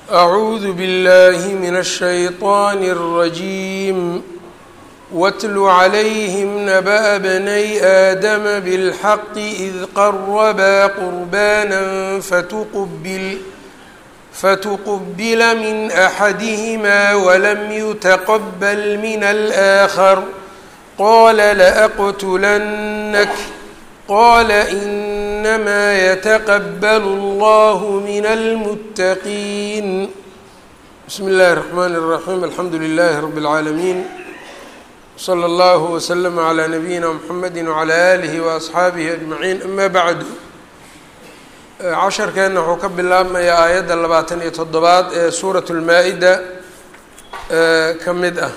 أعوذ بالله من الشيطان الرجيم واتل عليهم نبأ بني آدم بالحق إذ قربا قربانا فتقبل فتقبل من أحدهما ولم يتقبل من الآخر قال لأقتلنك قال إنما يتقبل الله من المتقين بسم الله الرحمن الرحيم الحمد لله رب العالمين صلى الله وسلم على نبيina mحamedi وعlى آlihi وأصxaabihi أجمaعiin ama bعdu casharkeenna wuxuu ka bilaabmayaa aayadda labaatan iyo toddobaad ee suuraة الmaa-ida ka mid ah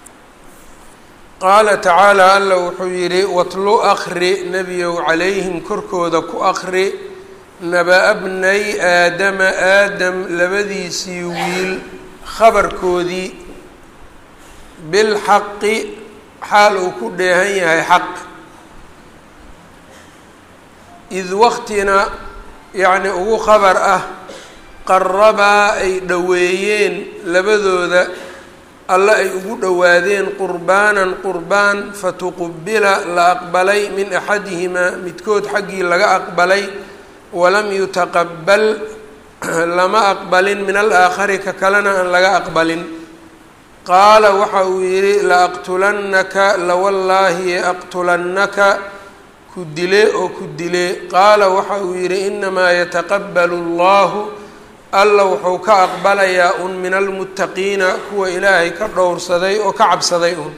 qaala tacaalى alla wuxuu yihi watlu akri nebiyow calayhim korkooda ku akri naba-a bnay aadama aadam labadiisii wiil khabarkoodii bilxaqi xaal uu ku dheehan yahay xaq id waqtina yacni ugu khabar ah qarabaa ay dhoweeyeen labadooda alle ay ugu dhowaadeen qurbaanan qurbaan fatuqubila la aqbalay min axadihimaa midkood xaggii laga aqbalay walam yutaqabal lama aqbalin min alaakhari ka kalena aan laga aqbalin qaala waxa uu yidhi laaqtulannaka lawallaahi aqtulannaka ku dile oo ku dile qaala waxa uu yidhi inamaa yataqabbalu allahu alla wuxuu ka aqbalayaa un min almuttaqiina kuwa ilaahay ka dhowrsaday oo ka cabsaday un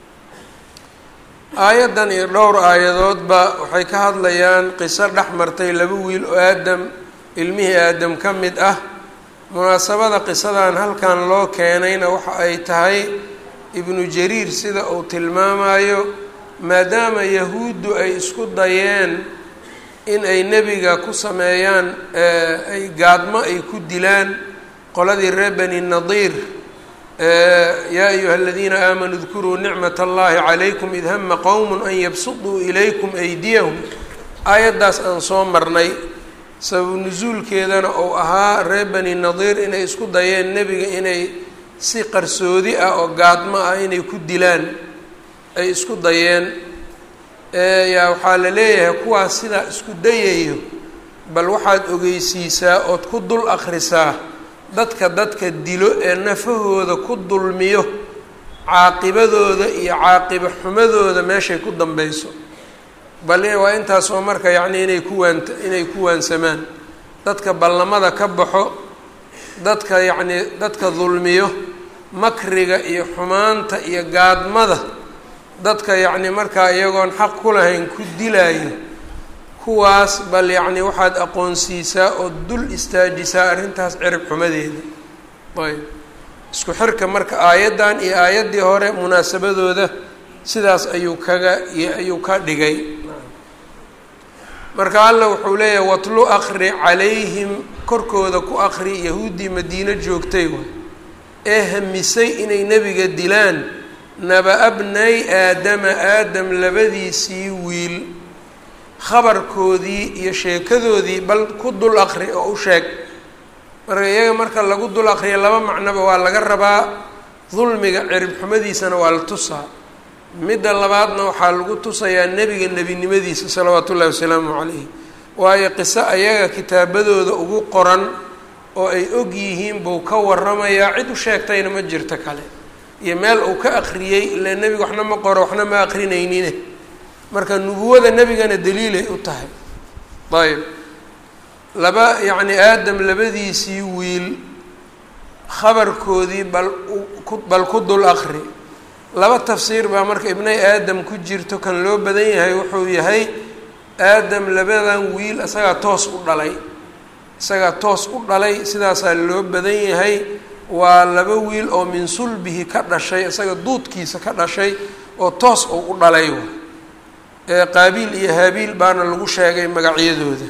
aayaddan iyo dhowr aayadoodba waxay ka hadlayaan qiso dhex martay laba wiil oo aadam ilmihii aadam ka mid ah munaasabada qisadan halkan loo keenayna waxa ay tahay ibnu jariir sida uu tilmaamayo maadaama yahuuddu ay isku dayeen in ay nebiga ku sameeyaan ay gaadmo ay ku dilaan qoladii reer bani nadiir yaa ayuha aladiina aamanuu dkuruu nicmat allahi calaykum id hama qowm an yabsuduu ilaykum aydiyahum aayaddaas aan soo marnay sababu nusuulkeedana uu ahaa reer bani nadiir inay isku dayeen nebiga inay si qarsoodi ah oo gaadmo ah inay ku dilaan ay isku dayeen yaa waxaa la leeyahay kuwaas sidaa isku dayayo bal waxaad ogeysiisaa ood ku dul akhrisaa dadka dadka dilo ee nafahooda ku dulmiyo caaqibadooda iyo caaqiba xumadooda meeshay ku dambeyso bal waa intaas oo marka yacni inay kuwaan inay ku waansamaan dadka ballamada ka baxo dadka yacnii dadka dulmiyo makriga iyo xumaanta iyo gaadmada dadka yacni markaa iyagoon xaq ku lahayn ku dilaayo kuwaas bal yacni waxaad aqoonsiisaa oo dul istaajisaa arrintaas cirib xumadeeda ayb isku xirka marka aayaddan iyo aayaddii hore munaasabadooda sidaas ayuu kaga ayuu ka dhigay marka alla wuxuu leeyahay watlu akri calayhim korkooda ku akri yahuuddii madiino joogtay waay ee hamisay inay nebiga dilaan naba-a bnay aadama aadam labadiisii wiil khabarkoodii iyo sheekadoodii bal ku dul akri oo u sheeg marka iyaga marka lagu dul akriya laba macnoba waa laga rabaa dulmiga cirib xumadiisana waa la tusaa midda labaadna waxaa lagu tusayaa nebiga nebinimadiisa salawaatu ullahi wasalaamu calayhi waayo qiso ayaga kitaabadooda ugu qoran oo ay og yihiin buu ka waramayaa cid u sheegtayna ma jirto kale iyo meel uu ka akriyey ile nebiga waxna ma qoro waxna ma akrinaynine marka nubuwada nebigana daliilay u tahay ayb laba yacni aadam labadiisii wiil khabarkoodii bal bal ku dul akri laba tafsiir baa marka ibnay aadam ku jirto kan loo badan yahay wuxuu yahay aadam labadan wiil isagaa toos u dhalay isagaa toos u dhalay sidaasaa loo badan yahay waa laba wiil oo min sulbihi ka dhashay isaga duudkiisa ka dhashay oo toos uu u dhalay ee qaabiil iyo haabiil baana lagu sheegay magacyadooda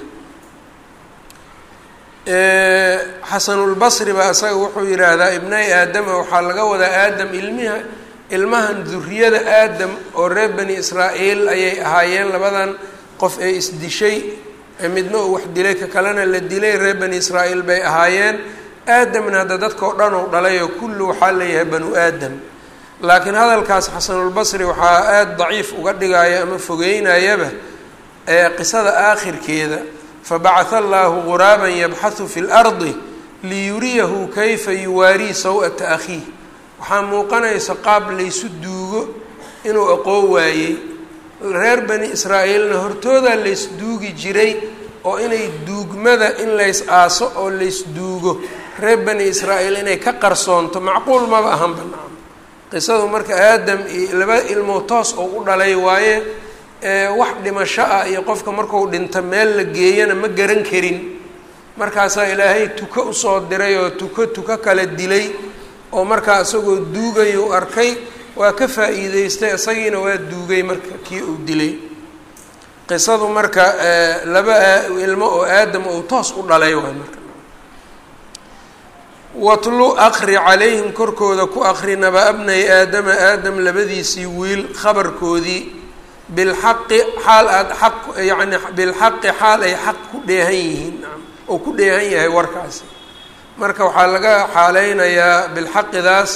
xasanulbasri baa isaga wuxuu yidhaahdaa ibnay aadama waxaa laga wadaa aadam ilmiha ilmahan duriyada aadam oo reer bani israa'iil ayay ahaayeen labadan qof ee isdishay midna uu wax dilay ka kalena la dilay reer bani israa'iil bay ahaayeen aadamna hadda dadka o dhan ou dhalay oo kullu waxaa leeyahay banu aadam laakiin hadalkaas xasanulbasri waxaa aada daciif uga dhigaya ama fogeynayaba ee qisada aakhirkeeda fabacatha allaahu guraaban yabxahu fi lardi liyuriyahu kayfa yuwaarii saw-ata akhiih waxaa muuqanaysa qaab laysu duugo inuu aqoon waayey reer bani israa'iilna hortoodaa laysduugi jiray oo inay duugmada in lays aaso oo laysduugo reer bani israa'iil inay ka qarsoonto macquul maba ahan banaan qisadu marka aadam iyo laba ilmoo toos oo u dhalay waaye wax dhimasho ah iyo qofka marku dhinto meel la geeyana ma garan karin markaasaa ilaahay tuko usoo diray oo tuko tuko kala dilay oo markaa isagoo duugayu arkay waa ka faa-iideystay isagiina waa duugay marka kii uu dilay qisadu marka laba ilmo oo aadam ou toos u dhalay waay marka watlu aqri calayhim korkooda ku aqri naba abnay aadama aadam labadiisii wiil khabarkoodii bilxaqi xaal aada xaq yacni bilxaqi xaal ay xaq ku dheehan yihiin oo ku dheehan yahay warkaasi marka waxaa laga xaaleynayaa bilxaqidaas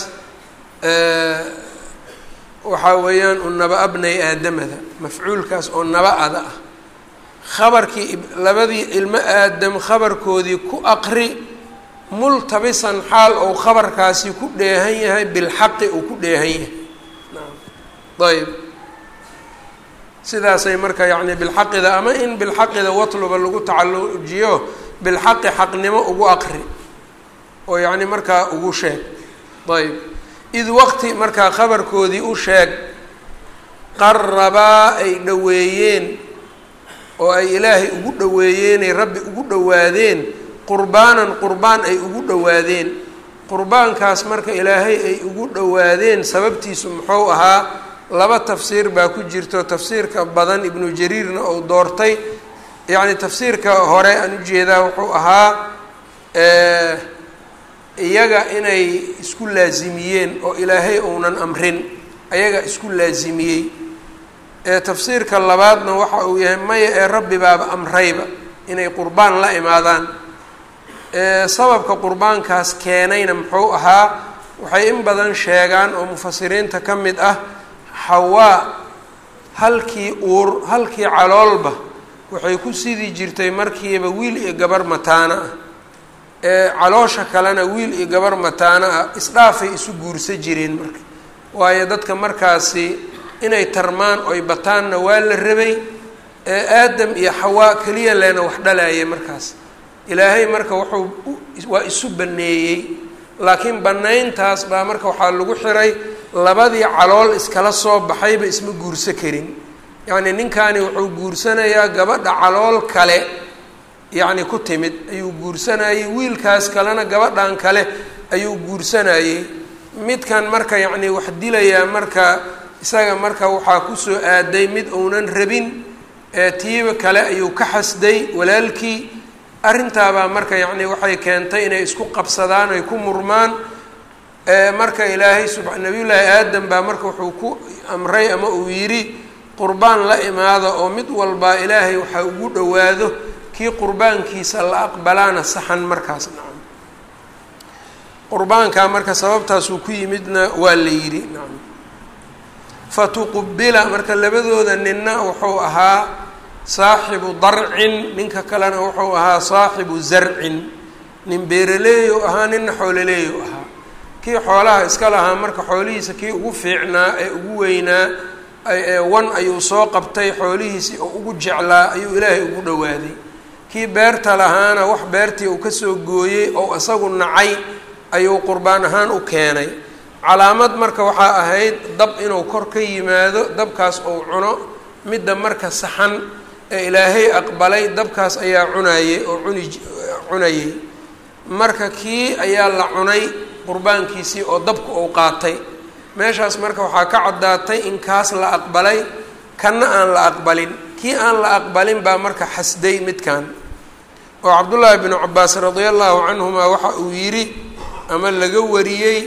waxaa weeyaan u naba abnay aadamada mafcuulkaas oo naba ada ah khabarkii labadii ilmo aadam khabarkoodii ku aqri multabisan xaal ou khabarkaasi ku dheehan yahay bilxaqi uu ku dheehan yahay ayb sidaasay marka yacni bilxaqida ama in bilxaqida watluba lagu tacalujiyo bilxaqi xaqnimo ugu aqri oo yacni markaa ugu sheeg ayb id waqti markaa khabarkoodii u sheeg qarabaa ay dhoweeyeen oo ay ilaahay ugu dhoweeyeenay rabbi ugu dhowaadeen qurbaanan qurbaan ay ugu dhowaadeen qurbaankaas marka ilaahay ay ugu dhowaadeen sababtiisu muxuu ahaa laba tafsiir baa ku jirto tafsiirka badan ibnu jariirna uu doortay yacni tafsiirka hore aan ujeedaa wuxuu ahaa iyaga inay isku laasimiyeen oo ilaahay uunan amrin ayaga isku laasimiyey ee tafsiirka labaadna waxa uu yahay maya ee rabbi baaba amrayba inay qurbaan la imaadaan sababka qurbaankaas keenayna muxuu ahaa waxay in badan sheegaan oo mufasiriinta ka mid ah xawaa halkii uur halkii caloolba waxay ku sidi jirtay markiiba wiil iyo gabar mataana ah ee caloosha kalena wiil iyo gabar mataana ah isdhaafay isu guursa jireen marka waayo dadka markaasi inay tarmaan oy bataanna waa la rabay ee aadam iyo xawaa keliya leena wax dhalaya markaas ilaahay marka wuxuu waa isu baneeyey laakiin banayntaas baa marka waxaa lagu xiray labadii calool iskala soo baxayba isma guurso karin yacni ninkani wuxuu guursanayaa gabadha calool kale yacni ku timid ayuu guursanayey wiilkaas kalena gabadhan kale ayuu guursanayey midkan marka yacni wax dilayaa marka isaga marka waxaa kusoo aaday mid uunan rabin ee tiiba kale ayuu ka xasday walaalkii arrintaabaa marka yacni waxay keentay inay isku qabsadaan ay ku murmaan marka ilaahay suba nabiyullaahi aadam baa marka wuxuu ku amray ama uu yidhi qurbaan la imaado oo mid walbaa ilaahay waxaa ugu dhowaado kii qurbaankiisa la aqbalaana saxan markaas nacam qurbaankaa marka sababtaasuu ku yimidna waa la yidhi nacam fatuqubila marka labadooda ninna wuxuu ahaa saaxibu darcin ninka kalena wuxuu ahaa saaxibu zarcin nin beeraleeyu ahaa ninna xoololeeyu ahaa kii xoolaha iska lahaa marka xoolihiisa kii ugu fiicnaa ee ugu weynaa wan ayuu soo qabtay xoolihiisii oo ugu jeclaa ayuu ilaahay ugu dhowaaday kii beerta lahaana wax beertii uu kasoo gooyey oo isagu nacay ayuu qurbaan ahaan u keenay calaamad marka waxaa ahayd dab inuu kor ka yimaado dabkaas ou cuno midda marka saxan ee ilaahay aqbalay dabkaas ayaa cunayey oo cuni cunayey marka kii ayaa la cunay qurbaankiisii oo dabka uu qaatay meeshaas marka waxaa ka caddaatay in kaas la aqbalay kanna aan la aqbalin kii aan la aqbalin baa marka xasday midkan oo cabdullaahi binu cabaas radia allahu canhuma waxa uu yidhi ama laga wariyey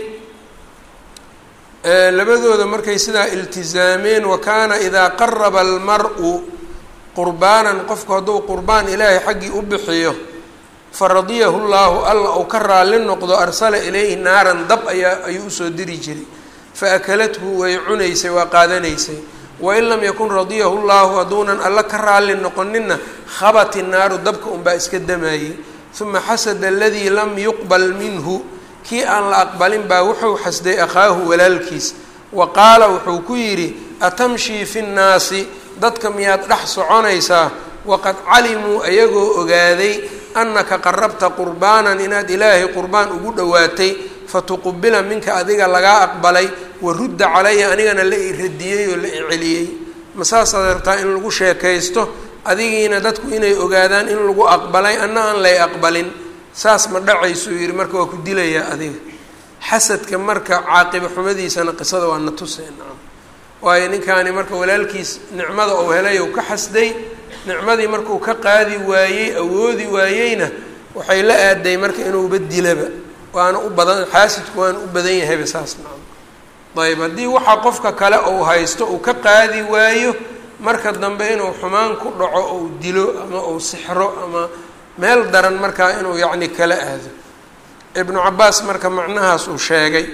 labadooda markay sidaa iltizaameen wa kaana idaa qaraba almar-u qurbaanan qofku hadduu qurbaan ilaahay xaggii u bixiyo faradiyahu llaahu alla uu ka raalli noqdo arsala ilayhi naaran dab ayaa ayuu usoo diri jiray fa akalathu way cunaysay waa qaadanaysay wain lam yakun radiyahu llaahu hadduunan alla ka raalli noqonina khabati naaru dabka unbaa iska damayey uma xasada aladii lam yuqbal minhu kii aan la aqbalin baa wuxuu xasday akhaahu walaalkiis wa qaala wuxuu ku yidhi atamshii fi nnaasi dadka miyaad dhex soconaysaa waqad calimuu ayagoo ogaaday annaka qarabta qurbaanan inaad ilaahay qurbaan ugu dhowaatay fatuqubila minka adiga lagaa aqbalay wa rudda calaya anigana la i radiyey oo la i celiyey ma saasaad rabtaa in lagu sheekaysto adigiina dadku inay ogaadaan in lagu aqbalay anna aan lay aqbalin saas ma dhacaysuu yidhi marka waa ku dilayaa adiga xasadka marka caaqiba xumadiisana qisada waa na tusee nacam waayo ninkaani marka walaalkiis nicmada uu helay ou ka xasday nicmadii markuu ka qaadi waayey awoodi waayeyna waxay la aaday marka inuuba dilaba waana u badan xaasidku waana u badan yahayba saas nacam ayb haddii waxaa qofka kale uu haysto uu ka qaadi waayo marka dambe inuu xumaan ku dhaco ou dilo ama uu sixro ama meel daran markaa inuu yacni kala aado ibnu cabaas marka macnahaas uu sheegay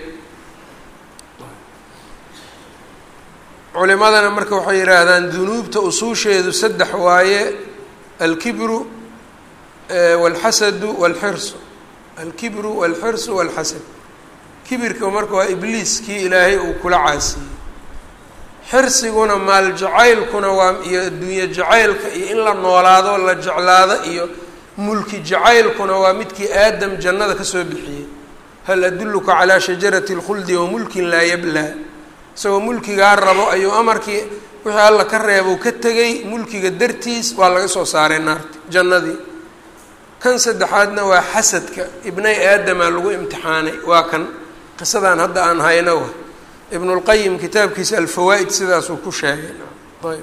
culimadana marka waxay yidhaahdaan dunuubta usuusheedu saddex waaye alkibru walxasadu walxirsu alkibru walxirsu walxasad kibirka marka waa ibliis kii ilaahay uu kula caasiyey xirsiguna maal jacaylkuna waa iyo adduunye jacaylka iyo in la noolaado la jeclaado iyo mulki jacaylkuna waa midkii aadam jannada kasoo bixiyey hal adulluka calaa shajarati اlkhuldi wa mulkin laa yablaa isagoo mulkigaa rabo ayuu amarkii wixii alla ka reebou ka tegay mulkiga dartiis waa laga soo saaray naarta jannadii kan saddexaadna waa xasadka ibnay aadamaa lagu imtixaanay waa kan qisadan hadda aan hayno wa ibnulqayim kitaabkiisa alfawaa'id sidaasuu ku sheegay ayb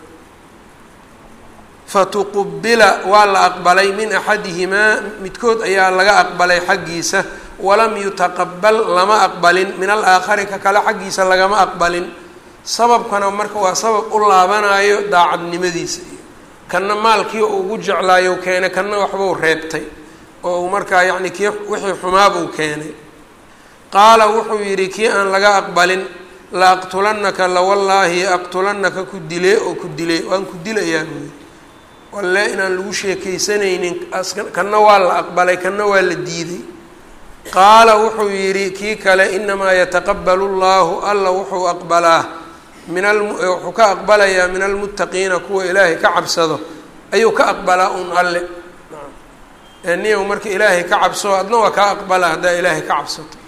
fatuqubila waa la aqbalay min axadihimaa midkood ayaa laga aqbalay xaggiisa walam yutaqabal lama aqbalin min alaakhari ka kale xaggiisa lagama aqbalin sababkana marka waa sabab u laabanayo daacadnimadiisa iyo kanna maalkii uu ugu jeclaayo keenay kanna waxbuu reebtay oo uu markaa yacni kii wixii xumaabuu keenay qaala wuxuu yidhi kii aan laga aqbalin la aqtulannaka lawallaahi aqtulannaka ku dilee oo ku dilay waan ku dilayaa buuyi walle inaan lagu sheekaysanaynin kanna waa la aqbalay kanna waa la diiday qaala wuxuu yidhi kii kale inamaa yataqabalu llahu alla wuxuu aqbalaa min wuxuu ka aqbalayaa min almuttaqiina kuwa ilaahay ka cabsado ayuu ka aqbalaa un alle niyow marka ilaahay ka cabso adna waa kaa aqbalaa haddaa ilaahay ka cabsato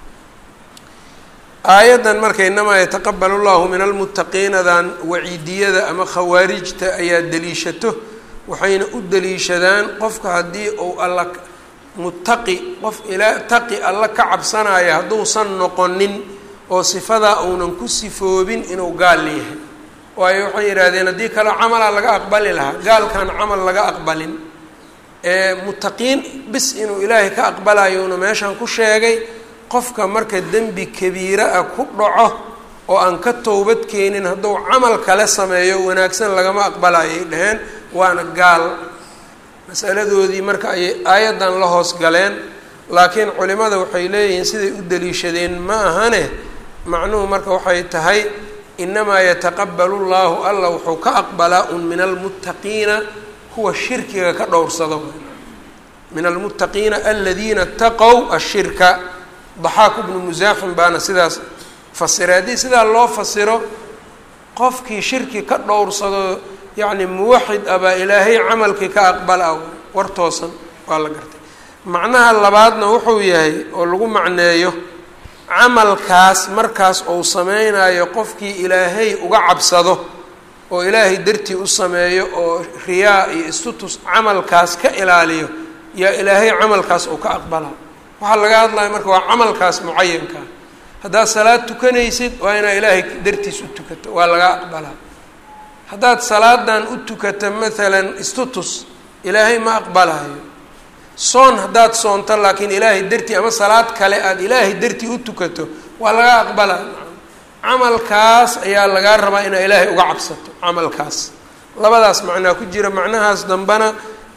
aayaddan marka inamaa yataqabalu llahu min almuttaqiinadan waciidiyada ama khawaarijta ayaa deliishato waxayna u deliishadaan qofka haddii uu alla muttaqi qof ilaa taqi alla ka cabsanaya hadduusan noqonin oo sifadaa uunan ku sifoobin inuu gaal yahay waayo waxay yidhaahdeen haddii kale camala laga aqbali lahaa gaalkan camal laga aqbalin muttaqiin bis inuu ilaahay ka aqbalayona meeshan ku sheegay qofka marka dembi kabiira ah ku dhaco oo aan ka towbad keenin hadduu camal kale sameeyo wanaagsan lagama aqbalayay dheheen waana gaal masaladoodii marka ayay aayaddan la hoos galeen laakiin culimada waxay leeyihiin siday u daliishadeen ma ahane macnuhu marka waxay tahay inamaa yataqabalu llahu alla wuxuu ka aqbalaa un min almuttaqiina kuwa shirkiga ka dhowrsado min almuttaqiina aladiina taqow ashirka daxaaku bnu musaaxim baana sidaas fasiray haddii sidaa loo fasiro qofkii shirki ka dhowrsado yacni muwaxid ah baa ilaahay camalkii ka aqbala war toosan waa la gartay macnaha labaadna wuxuu yahay oo lagu macneeyo camalkaas markaas uu sameynayo qofkii ilaahay uga cabsado oo ilaahay dartii u sameeyo oo riyaa iyo istutus camalkaas ka ilaaliyo yaa ilaahay camalkaas uu ka aqbalaa waxaa laga hadlaya marka waa camalkaas mucayankaa haddaad salaad tukanaysid waa inaa ilaahay dartiis u tukato waa laga aqbalaa haddaad salaadan u tukato maalan istutus ilaahay ma aqbalayo soon haddaad soonto laakiin ilaahay dartii ama salaad kale aada ilaahay dartii u tukato waa laga aqbalaa camalkaas ayaa lagaa rabaa inaa ilaahay uga cabsato camalkaas labadaas macnaa ku jira macnahaas dambena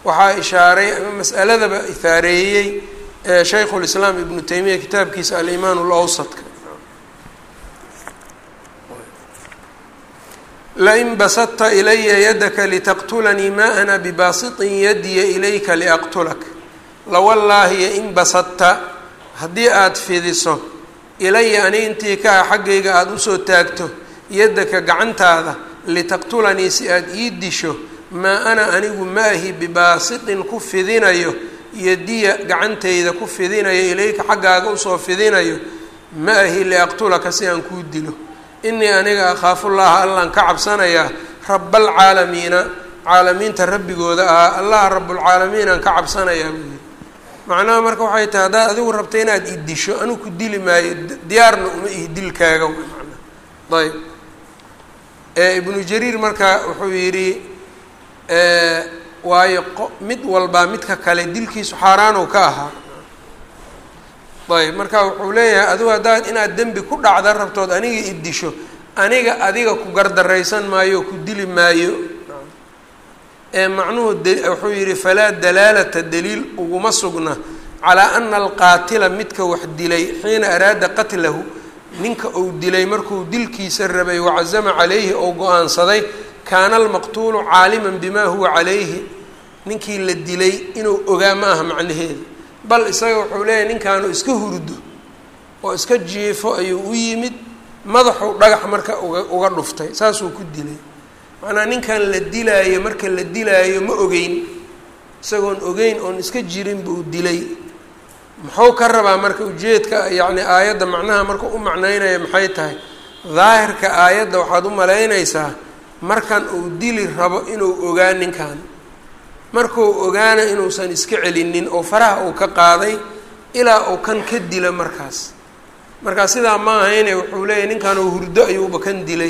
waxaa ishaaray ama mas'aladaba ihaareeyey shaykhu lislaam ibnu taymiya kitaabkiisa alimaan lawsadka lain basadta ilaya yadaka litaqtulanii ma ana bibaasiطin yadiya ilayka liaqtulak lawallaahi in basadta haddii aada fidiso ilaya ani intii ka ah xaggayga aada usoo taagto yadaka gacantaada litaqtulanii si aada ii disho maa ana anigu ma ahi bibaasitin ku fidinayo yadiya gacantayda ku fidinayo ilayka xaggaaga usoo fidinayo ma ahi liaqtulaka si aan kuu dilo inii aniga akhaafullaha allaan ka cabsanayaa rabalcaalamiina caalamiinta rabbigooda ahaa allaha rabulcaalamiin aan ka cabsanayaa buu yidhi macnaha marka waxay tahay haddaad adigu rabta inaad i disho anigu ku dili maayo diyaarna uma ihi dilkaaga manaa ayb ibnu jariir marka wuxuu yidhi waayo mid walbaa midka kale dilkiisu xaaraanow ka ahaa ayb marka wuxuu leeyahay adigu haddaad inaad dembi ku dhacda rabtood aniga i disho aniga adiga ku gardaraysan maayo oo ku dili maayo ee macnuhu wuxuu yidhi falaa dalaalata daliil uguma sugna calaa ana alqaatila midka wax dilay xiina araada qatlahu ninka uu dilay markuu dilkiisa rabay wacazama calayhi oo go-aansaday kaana almaqtuulu caaliman bimaa huwa calayhi ninkii la dilay inuu ogaa ma aha macnaheeda bal isaga wuxuu leeyahay ninkaanu iska hurdo oo iska jiifo ayuu u yimid madaxuu dhagax marka uga uga dhuftay saasuu ku dilay macnaa ninkan la dilaayo marka la dilaayo ma ogeyn isagoon ogeyn oon iska jirin buu dilay muxuu ka rabaa marka ujeedka yacni aayadda macnaha marka u macnaynaya maxay tahay daahirka aayadda waxaad u malaynaysaa markan uu dili rabo inuu ogaa ninkan markuu ogaana inuusan iska celinin oo faraha uu ka qaaday ilaa uu kan ka dilo markaas markaa sidaa ma ahayne wuxuu leeyahy ninkan uu hurdo ayuuba kan dilay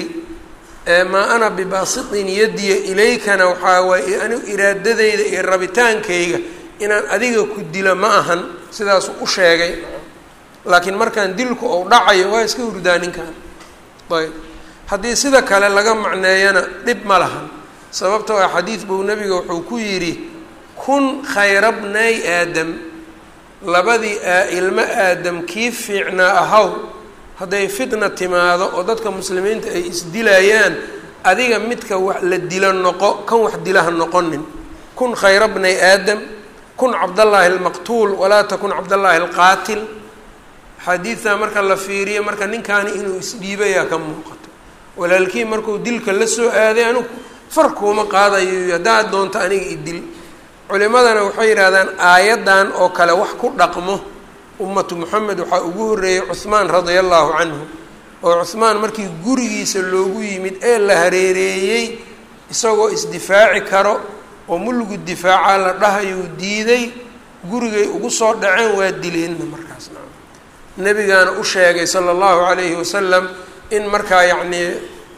maa ana bibaasitin yadiya ilaykana waxaa waaye anigu iraadadeyda iyo rabitaankayga inaan adiga ku dilo ma ahan sidaasuu u sheegay laakiin markaan dilku ou dhacayo waa iska hurdaa ninkan ayb haddii sida kale laga macneeyana dhib ma lahan sababtoo ah xadiid buu nebiga wuxuu ku yidhi kun khayra bnay aadam labadii ilmo aadam kii fiicnaa ahaw hadday fitna timaado oo dadka muslimiinta ay isdilayaan adiga midka wax la dilo noqo kan wax dilaha noqonin kun khayra bnay aadam kun cabdallaahi almaqtuul walaa takun cabdallaahi alqaatil xadiidtaa marka la fiiriyo marka ninkaani inuu isdhiibayaa ka muuqato walaalkii markuu dilka la soo aaday anigu far kuuma qaadayo haddaad doonto aniga idil culimadana waxay yidhahdaan aayaddan oo kale wax ku dhaqmo ummatu moxamed waxaa ugu horreeyey cuhmaan radia allahu canhu oo cuhmaan markii gurigiisa loogu yimid ee la hareereeyey isagoo isdifaaci karo oo mulligu difaacaa la dhahayuu diiday gurigay ugu soo dhaceen waa dileenna markaas na nebigaana u sheegay sala allahu calayhi wasalam in markaa yacnii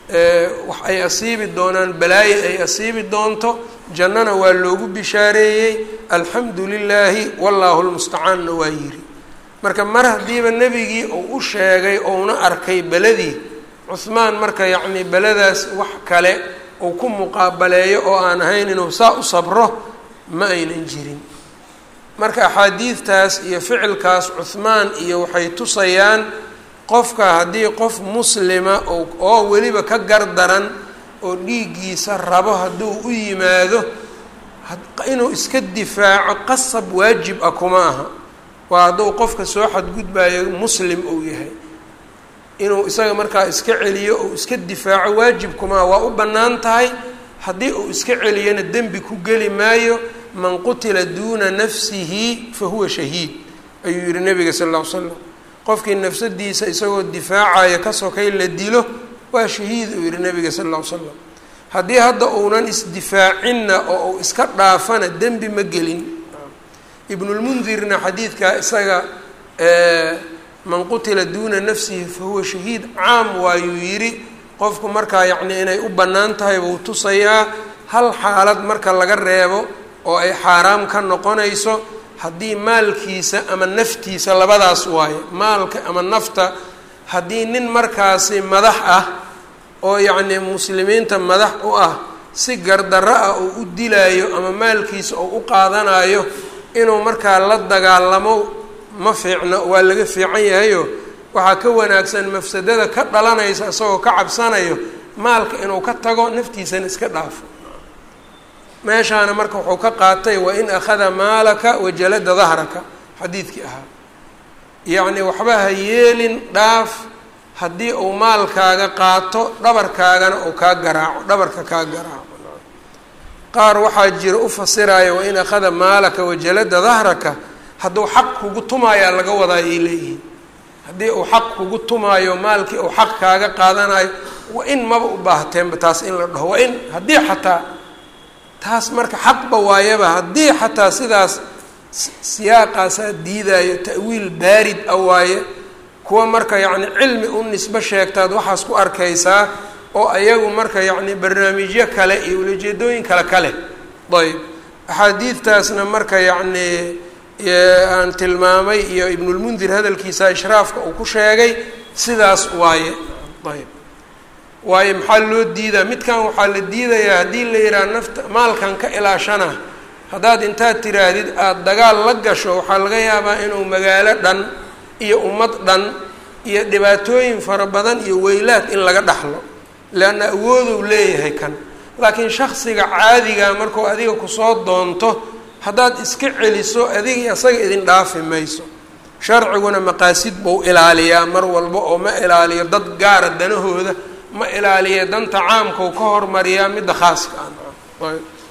wax ay asiibi doonaan balaaye ay asiibi doonto jannana waa loogu bishaareeyey alxamdu lilaahi wallaahu lmustacaanna waa yiri marka mar haddiiba nebigii uu u sheegay ouna arkay beladii cuhmaan marka yacnii beladaas wax kale uu ku muqaabaleeyo oo aan ahayn inuu saa u sabro ma aynan jirin marka axaadiidtaas iyo ficilkaas cuhmaan iyo waxay tusayaan qofka haddii qof muslima oo weliba ka gardaran oo dhiiggiisa rabo hadduu u yimaado inuu iska difaaco qasab waajib ah kuma aha waa hadduu qofka soo xadgudbayo muslim uu yahay inuu isaga markaa iska celiyo ou iska difaaco waajib kuma aha waa u bannaan tahay haddii uu iska celiyana dembi ku geli maayo man qutila duuna nafsihi fa huwa shahiid ayuu yihi nabiga sal alla ly slam qofkii nafsadiisa isagoo difaacaya ka sokay la dilo waa shahiid uu yihi nabiga sal alla ly slam haddii hadda uunan isdifaacinna oo uu iska dhaafana dembi ma gelin ibnulmundirna xadiidkaa isaga man qutila duuna nafsihi fa huwa shahiid caam waayuu yidhi qofku markaa yacnii inay u bannaan tahay buu tusayaa hal xaalad marka laga reebo oo ay xaaraam ka noqonayso haddii maalkiisa ama naftiisa labadaas waaye maalka ama nafta haddii nin markaasi madax ah oo yacnii muslimiinta madax u ah si gardarro ah uu u dilaayo ama maalkiisa uu u qaadanayo inuu markaa la dagaalamo ma fiicno waa laga fiican yahayo waxaa ka wanaagsan mafsadada ka dhalanaysa isagoo ka cabsanayo maalka inuu ka tago naftiisana iska dhaafo meeshaana marka wuxuu ka qaatay wa in akhada maalaka wajalada dahraka xadiidkii ahaa yacni waxba ha yeelin dhaaf haddii uu maalkaaga qaato dhabarkaagana uu kaa garaaco dhabarka kaa garaaco qaar waxaa jira u fasiraya wa in akhada maalaka wajalada dahraka hadduu xaq kugu tumaayaa laga wadaa ay leeyihiin haddii uu xaq kugu tumaayo maalkii uu xaq kaaga qaadanayo wa in maba u baahteenba taas in la dhaho wa in haddii xataa taas marka xaqba waayaba haddii xataa sidaas siyaaqaasaa diidayo ta'wiil baarid a waaye kuwa marka yacni cilmi u nisbo sheegtaad waxaas ku arkaysaa oo ayagu marka yacni barnaamijyo kale iyo ulajeedooyin kale kale ayb axaadiidtaasna marka yacni aan tilmaamay iyo ibnulmundir hadalkiisa ishraafka uu ku sheegay sidaas waaye ayb waayo maxaa loo diidaa midkan waxaa la diidayaa haddii la yidhaha nafta maalkan ka ilaashana haddaad intaad tiraahdid aada dagaal la gasho waxaa laga yaabaa inuu magaalo dhan iyo ummad dhan iyo dhibaatooyin fara badan iyo weylaad in laga dhaxlo leanna awooduu leeyahay kan laakiin shaksiga caadiga markuu adiga kusoo doonto haddaad iska celiso adiga isaga idin dhaafi mayso sharciguna maqaasid buu ilaaliyaa mar walba oo ma ilaaliyo dad gaara danahooda ma ilaaliya danta caamkau ka hormariyaa midda khaaska ah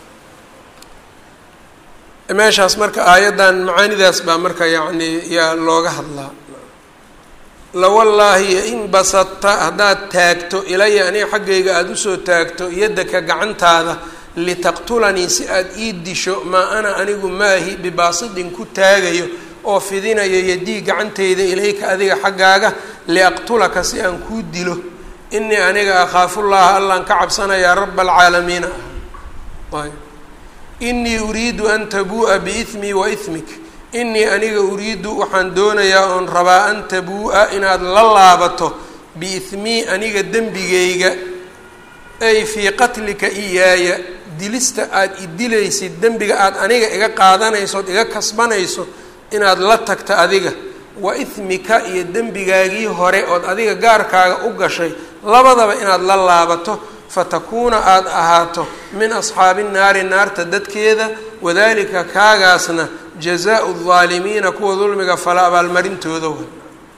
meeshaas marka aayaddan macaanidaas baa marka yacni yaa looga hadlaa lawallaahi in basadta haddaad taagto ilaya aniga xaggayga aada usoo taagto yaddaka gacantaada litaqtulanii si aada ii disho maa ana anigu maahi bibaasidin ku taagayo oo fidinayo yadii gacantayda ilayka adiga xaggaaga liaqtulaka si aan kuu dilo inii aniga akhaafullaha allaan ka cabsanayaa raba alcaalamiina ayb inii uriidu an tabuu'a biismii wa ismik inii aniga uriidu waxaan doonayaa oon rabaa an tabuu'a inaad la laabato biismii aniga dembigayga ay fii qatlika iyaaya dilista aada i dilaysid dembiga aada aniga iga qaadanayso ood iga kasbanayso inaad la tagto adiga wa ismika iyo dembigaagii hore ood adiga gaarkaaga u gashay labadaba inaad la laabato fatakuuna aada ahaato min asxaabi nnaari naarta dadkeeda wadalika kaagaasna jazaau aldaalimiina kuwa dulmiga fala abaalmarintooda way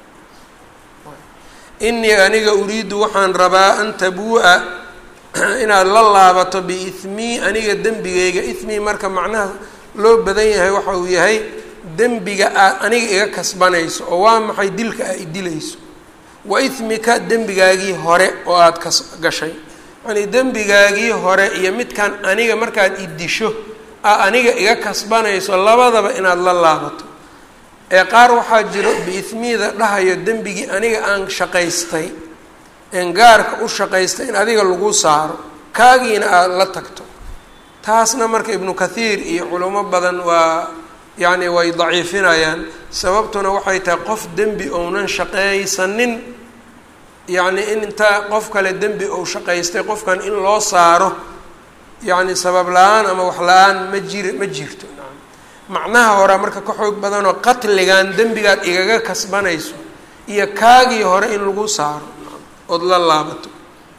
inii aniga uriidu waxaan rabaa an tabuu'a inaad la laabato biismii aniga dembigayga ismii marka macnaha loo badan yahay waxa uu yahay dembiga aad aniga iga kasbanayso oo waa maxay dilka aa i dilayso wa ismika dembigaagii hore oo aada kas gashay yacnii dembigaagii hore iyo midkan aniga markaad i disho aa aniga iga kasbanayso labadaba inaad la laabato ee qaar waxaa jiro biismiida dhahayo dembigii aniga aan shaqaystay een gaarka u shaqaystay in adiga lagu saaro kaagiina aada la tagto taasna marka ibnu kathiir iyo culamo badan waa yacni way daciifinayaan sababtuna waxay tahay qof dembi ounan shaqaysanin yacni in intaa qof kale dembi ou shaqaystay qofkan in loo saaro yacni sabab la-aan ama wax la-aan ma jiri ma jirto macnaha horea marka ka xoog badanoo qatligan dembigaad igaga kasbanayso iyo kaagii hore in lagu saaro ood la laabato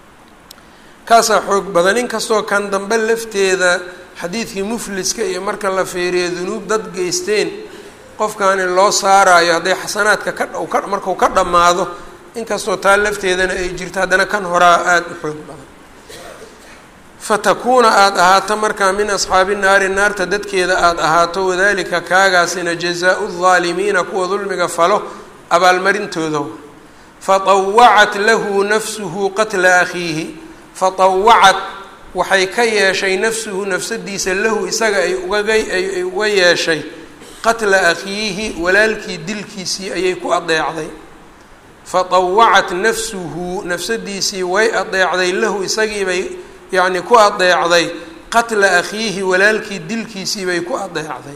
kaasaa xoog badan inkastoo kan dambe lafteeda xadiidkii mufliska iyo marka la fiiriyo dunuub dad geysteen qofkaani loo saaraayo hadday xasanaadka ka ka markuu ka dhammaado inkastoo taa lafteedana ay jirto haddana kan horaa aada u xoog badan fatakuuna aada ahaato markaa min asxaabi naari naarta dadkeeda aada ahaato wadalika kaagaasina jazaau aldaalimiina kuwa dulmiga falo abaalmarintooda fatawacat lahu nafsuhu qatla akhiihi fatawacat waxay ka yeeshay nafsuhu nafsadiisa lahu isaga ay ugaga ay uga yeeshay qatla akhiihi walaalkii dilkiisii ayay ku adeecday fatawacat nafsuhu nafsadiisii way adeecday lahu isagiibay yacni ku adeecday qatla akhiihi walaalkii dilkiisii bay ku adeecday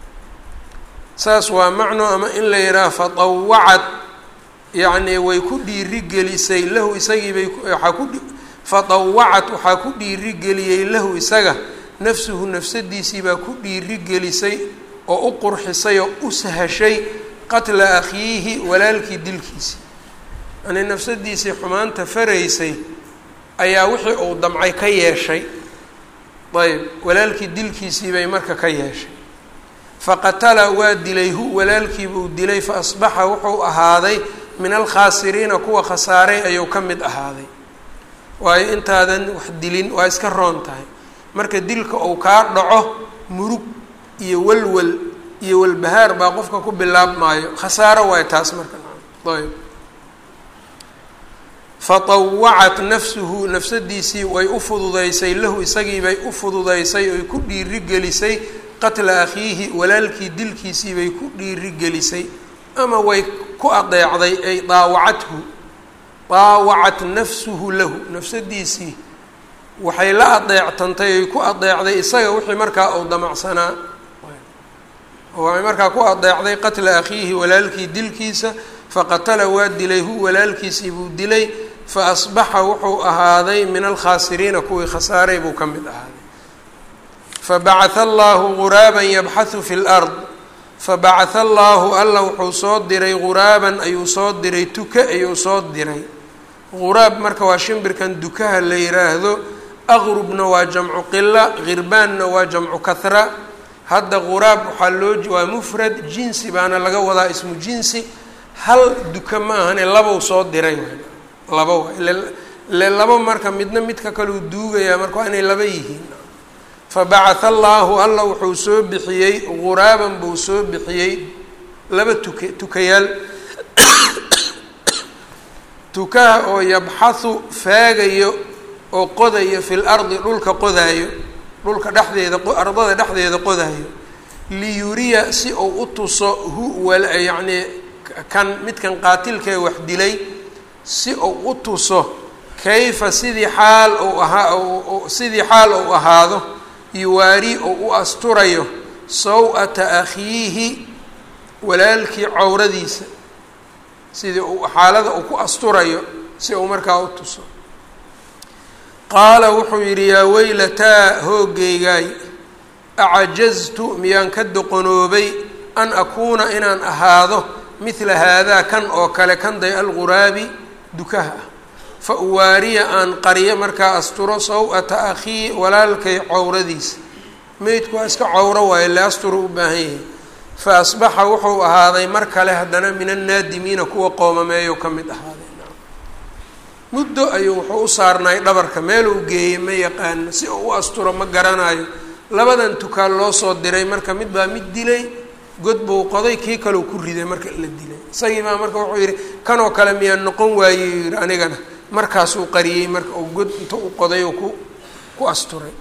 saas waa macno ama in la yidhaha fatawacad yacni way ku dhiirigelisay lahu isagiibay waxaa ku fadawacat waxaa ku dhiirigeliyey lahu isaga nafsuhu nafsadiisii baa ku dhiirigelisay oo u qurxisay oo u sahashay qatla akhiihi walaalkii dilkiisii yani nafsadiisii xumaanta faraysay ayaa wixii uu damcay ka yeeshay ayb walaalkii dilkiisii bay marka ka yeeshay faqatala waa dilay hu walaalkiibuu dilay fa asbaxa wuxuu ahaaday min alkhaasiriina kuwa khasaaray ayuu ka mid ahaaday waayo intaadan wax dilin waa iska roon tahay marka dilka uu kaa dhaco murug iyo walwal iyo walbahaar baa qofka ku bilaabmaayo khasaaro waayo taas marka ayb fatawacat nafsuhu nafsadiisii way u fududaysay lahu isagiibay u fududaysay oy ku dhiirigelisay qatla akhiihi walaalkii dilkiisii bay ku dhiirigelisay ama way ku adeecday ay daawacathu daawacat nafsuhu lahu nafsadiisii waxay la adeectantay ay ku adeecday isaga wixii markaa uu damacsanaa waxay markaa ku adeecday qatla akhiihi walaalkii dilkiisa faqatala waa dilay hu walaalkiisii buu dilay fa asbaxa wuxuu ahaaday min alkhaasiriina kuwii khasaaray buu ka mid ahaaday fabacatha allaahu guraaban yabxathu fi lard fabacatha allaahu alla wuxuu soo diray guraaban ayuu soo diray tuka ayuu soo diray guraab marka waa shimbirkan dukaha la yiraahdo aqrubna waa jamcu qila khirbaanna waa jamcu kahra hadda guraab waxaa loo waa mufrad jinsi baana laga wadaa ismu jinsi hal duka ma ahane labow soo diray laba waa ile labo marka midna midka kaleu duugayaa marka waa inay laba yihiin fabacatha allaahu alla wuxuu soo bixiyey guraaban buu soo bixiyey laba tuka tukayaal tukaha oo yabxathu faagayo oo qodayo fil ardi dhulka qodaayo dhulka dhexdeeda ardada dhexdeeda qodaayo liyuriya si uu u tuso hu wal yacnii kan midkan qaatilkae wax dilay si uu u tuso kayfa sidii xaal uu ahaa sidii xaal uu ahaado yuwaari oo u asturayo saw-ata akhiihi walaalkii cawradiisa sidii uu xaalada uu ku asturayo si uu markaa u tuso qaala wuxuu yidhi yaa weylataa hoogaygaay acajaztu miyaan ka doqonoobay an akuuna inaan ahaado midla haadaa kan oo kale kanday alguraabi dukaha ah fa uwaariya aan qariyo markaa asturo saw-ata akhii walaalkay cawradiisa meydku waa iska cawro waayo le asturu u baahan yahay fa asbaxa wuxuu ahaaday mar kale haddana min annaadimiina kuwa qoomameeyo ka mid ahaaday muddo ayuu wuxuu u saarnaay dhabarka meeluu geeyey ma yaqaano si uu u asturo ma garanayo labadan tukaan loo soo diray marka mid baa mid dilay god buu qoday kii kaleu ku riday marka la dilay isagii baa marka wuxuu yidhi kanoo kale miyaa noqon waayey yidhi anigana markaasuu qariyey marka uu god inta u qoday oo ku ku asturay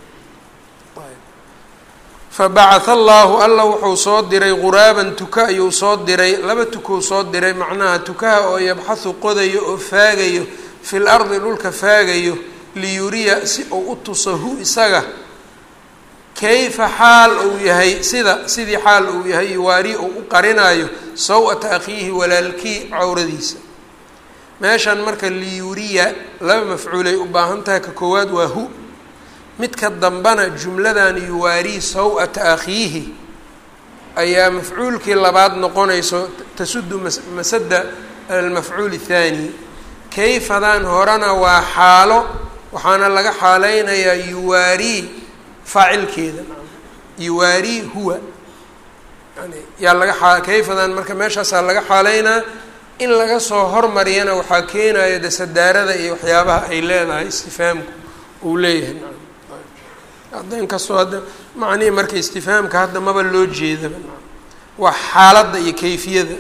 fabacatha allaahu alla wuxuu soo diray guraaban tuka ayuu soo diray laba tukuu soo diray macnaha tukaha oo yabxathu qodayo oo faagayo fil ardi dhulka faagayo liyuriya si uu u tuso hu isaga kayfa xaal uu yahay sida sidii xaal uu yahay yuwaari uu u qarinayo saw-ata akhiihi walaalkii cawradiisa meeshan marka liyuriya laba mafcuulay u baahan tahay ka koowaad waa hu midka dambana jumladan yuwaari saw-ata akhiihi ayaa mafcuulkii labaad noqonayso tasudu masada almafcuul الthaani kayfadan horena waa xaalo waxaana laga xaaleynayaa yuwaari faacilkeeda yuwaari huwa yani yaa laga a kayfadan marka meeshaasaa laga xaaleynaa in laga soo hormariyana waxaa keenaya de sadaarada iyo waxyaabaha ay leedahay istifaamku uu leeyahay hadda inkastoo hadda macnihii marka istifaamka hadda maba loo jeedaba waa xaaladda iyo kayfiyada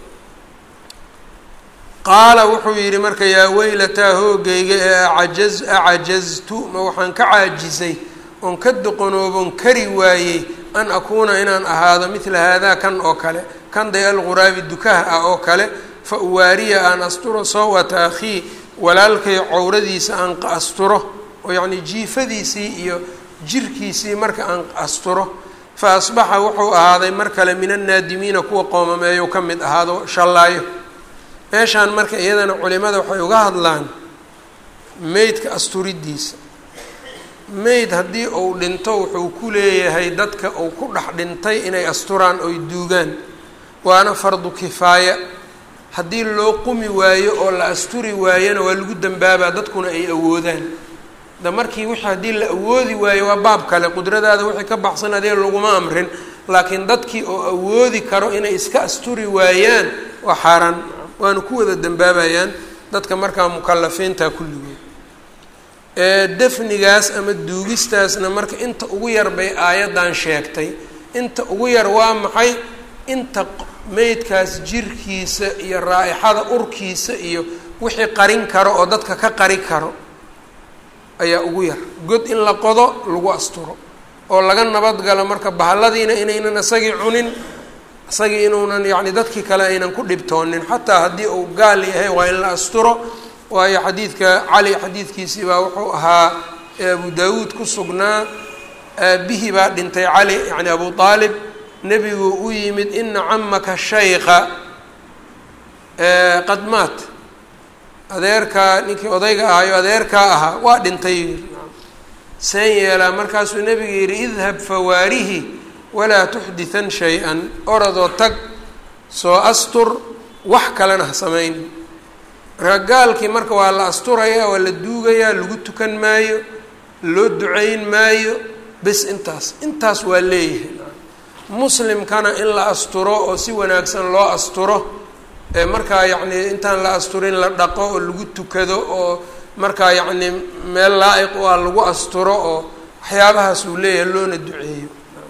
qaala wuxuu yidhi marka yaa weylataa hoogayga ee acajaz acajaztu ma waxaan ka caajisay oon ka doqonoobon kari waayey an akuuna inaan ahaado midla haadaa kan oo kale kan day alguraabi dukaha ah oo kale fa uwaariya aan asturo sawata akhii walaalkay cawradiisa aan asturo oo yacnii jiifadiisii iyo jirkiisii marka aan asturo fa asbaxa wuxuu ahaaday mar kale min annaadimiina kuwa qoomameeyo ka mid ahaado shallaayo meeshaan marka iyadana culimada waxay uga hadlaan meydka asturidiisa meyd haddii uu dhinto wuxuu ku leeyahay dadka uu ku dhex dhintay inay asturaan oy duugaan waana fardu kifaaya haddii loo qumi waayo oo la asturi waayona waa lagu dambaabaa dadkuna ay awoodaan da markii wixii haddii la awoodi waayo waa baab kale qudradaada wixii ka baxsan adee laguma amrin laakiin dadkii oo awoodi karo inay iska asturi waayaan waa xaaraan waana ku wada dambaabayaan dadka markaa mukalafiinta kulligood defnigaas ama duugistaasna marka inta ugu yar bay aayaddan sheegtay inta ugu yar waa maxay inta meydkaas jirkiisa iyo raa-ixada urkiisa iyo wixii qarin karo oo dadka ka qari karo ayaa ugu yar god in la qodo lagu asturo oo laga nabadgalo marka bahalladiina inaynan isagii cunin isagii inuunan yacni dadkii kale aynan ku dhibtoonin xataa haddii uu gaal yahay waa in la asturo waayo xadiidka cali xadiidkiisii baa wuxuu ahaa abu daawuud ku sugnaa aabihii baa dhintay cali yacni abu aalib nebigu u yimid ina camaka shayqa qad maat adeerkaa ninkii odayga ahayo adeerkaa ahaa waa dhintay seen yeelaa markaasuu nebiga yidhi idhab fawaarihi walaa tuxditan shay-an oradoo tag soo astur wax kalena ha samayn marka gaalkii marka waa la asturayaa waa la duugayaa lagu tukan maayo loo ducayn maayo bes intaas intaas waa leeyahay muslimkana in la asturo oo si wanaagsan loo asturo ee markaa yacni intaan la asturin la dhaqo oo lagu tukado oo markaa yacni meel laa-iq u ah lagu asturo oo waxyaabahaas uu leeyahay loona duceeyo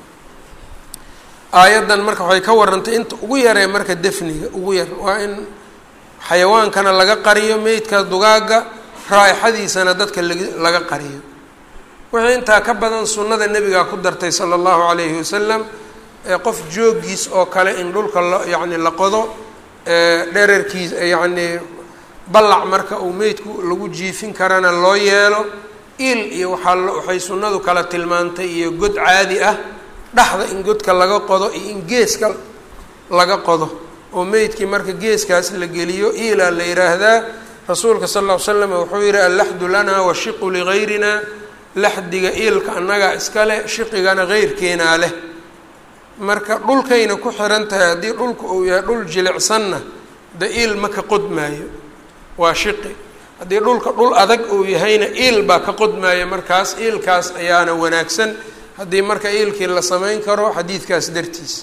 aayaddan marka waxay ka warantay inta ugu yaree marka defniga ugu yar waa in xayawaankana laga qariyo meydka dugaagga raa-ixadiisana dadka lag laga qariyo wixii intaa ka badan sunnada nebigaa ku dartay sala allahu calayhi wasalam qof joogiis oo kale in dhulka la yacni la qodo dherarkiis yacni ballac marka uu meydku lagu jiifin karana loo yeelo il iyo waxaa waxay sunnadu kala tilmaantay iyo god caadi ah dhexda in godka laga qodo iyo in geeska laga qodo oo meydkii marka geeskaas la geliyo iilaa la yidhaahdaa rasuulka sal lla ly slam wuxuu yihi allaxdu lanaa washiqu ligayrina laxdiga iilka annagaa iska leh shiqigana heyrkeenaa leh marka dhulkayna ku xiran tahay haddii dhulka uu yahay dhul jilicsanna de iil ma ka qodmaayo waa shiqi haddii dhulka dhul adag uu yahayna iil baa ka qodmaayo markaas iilkaas ayaana wanaagsan haddii marka iilkii la samayn karo xadiidkaas dartiis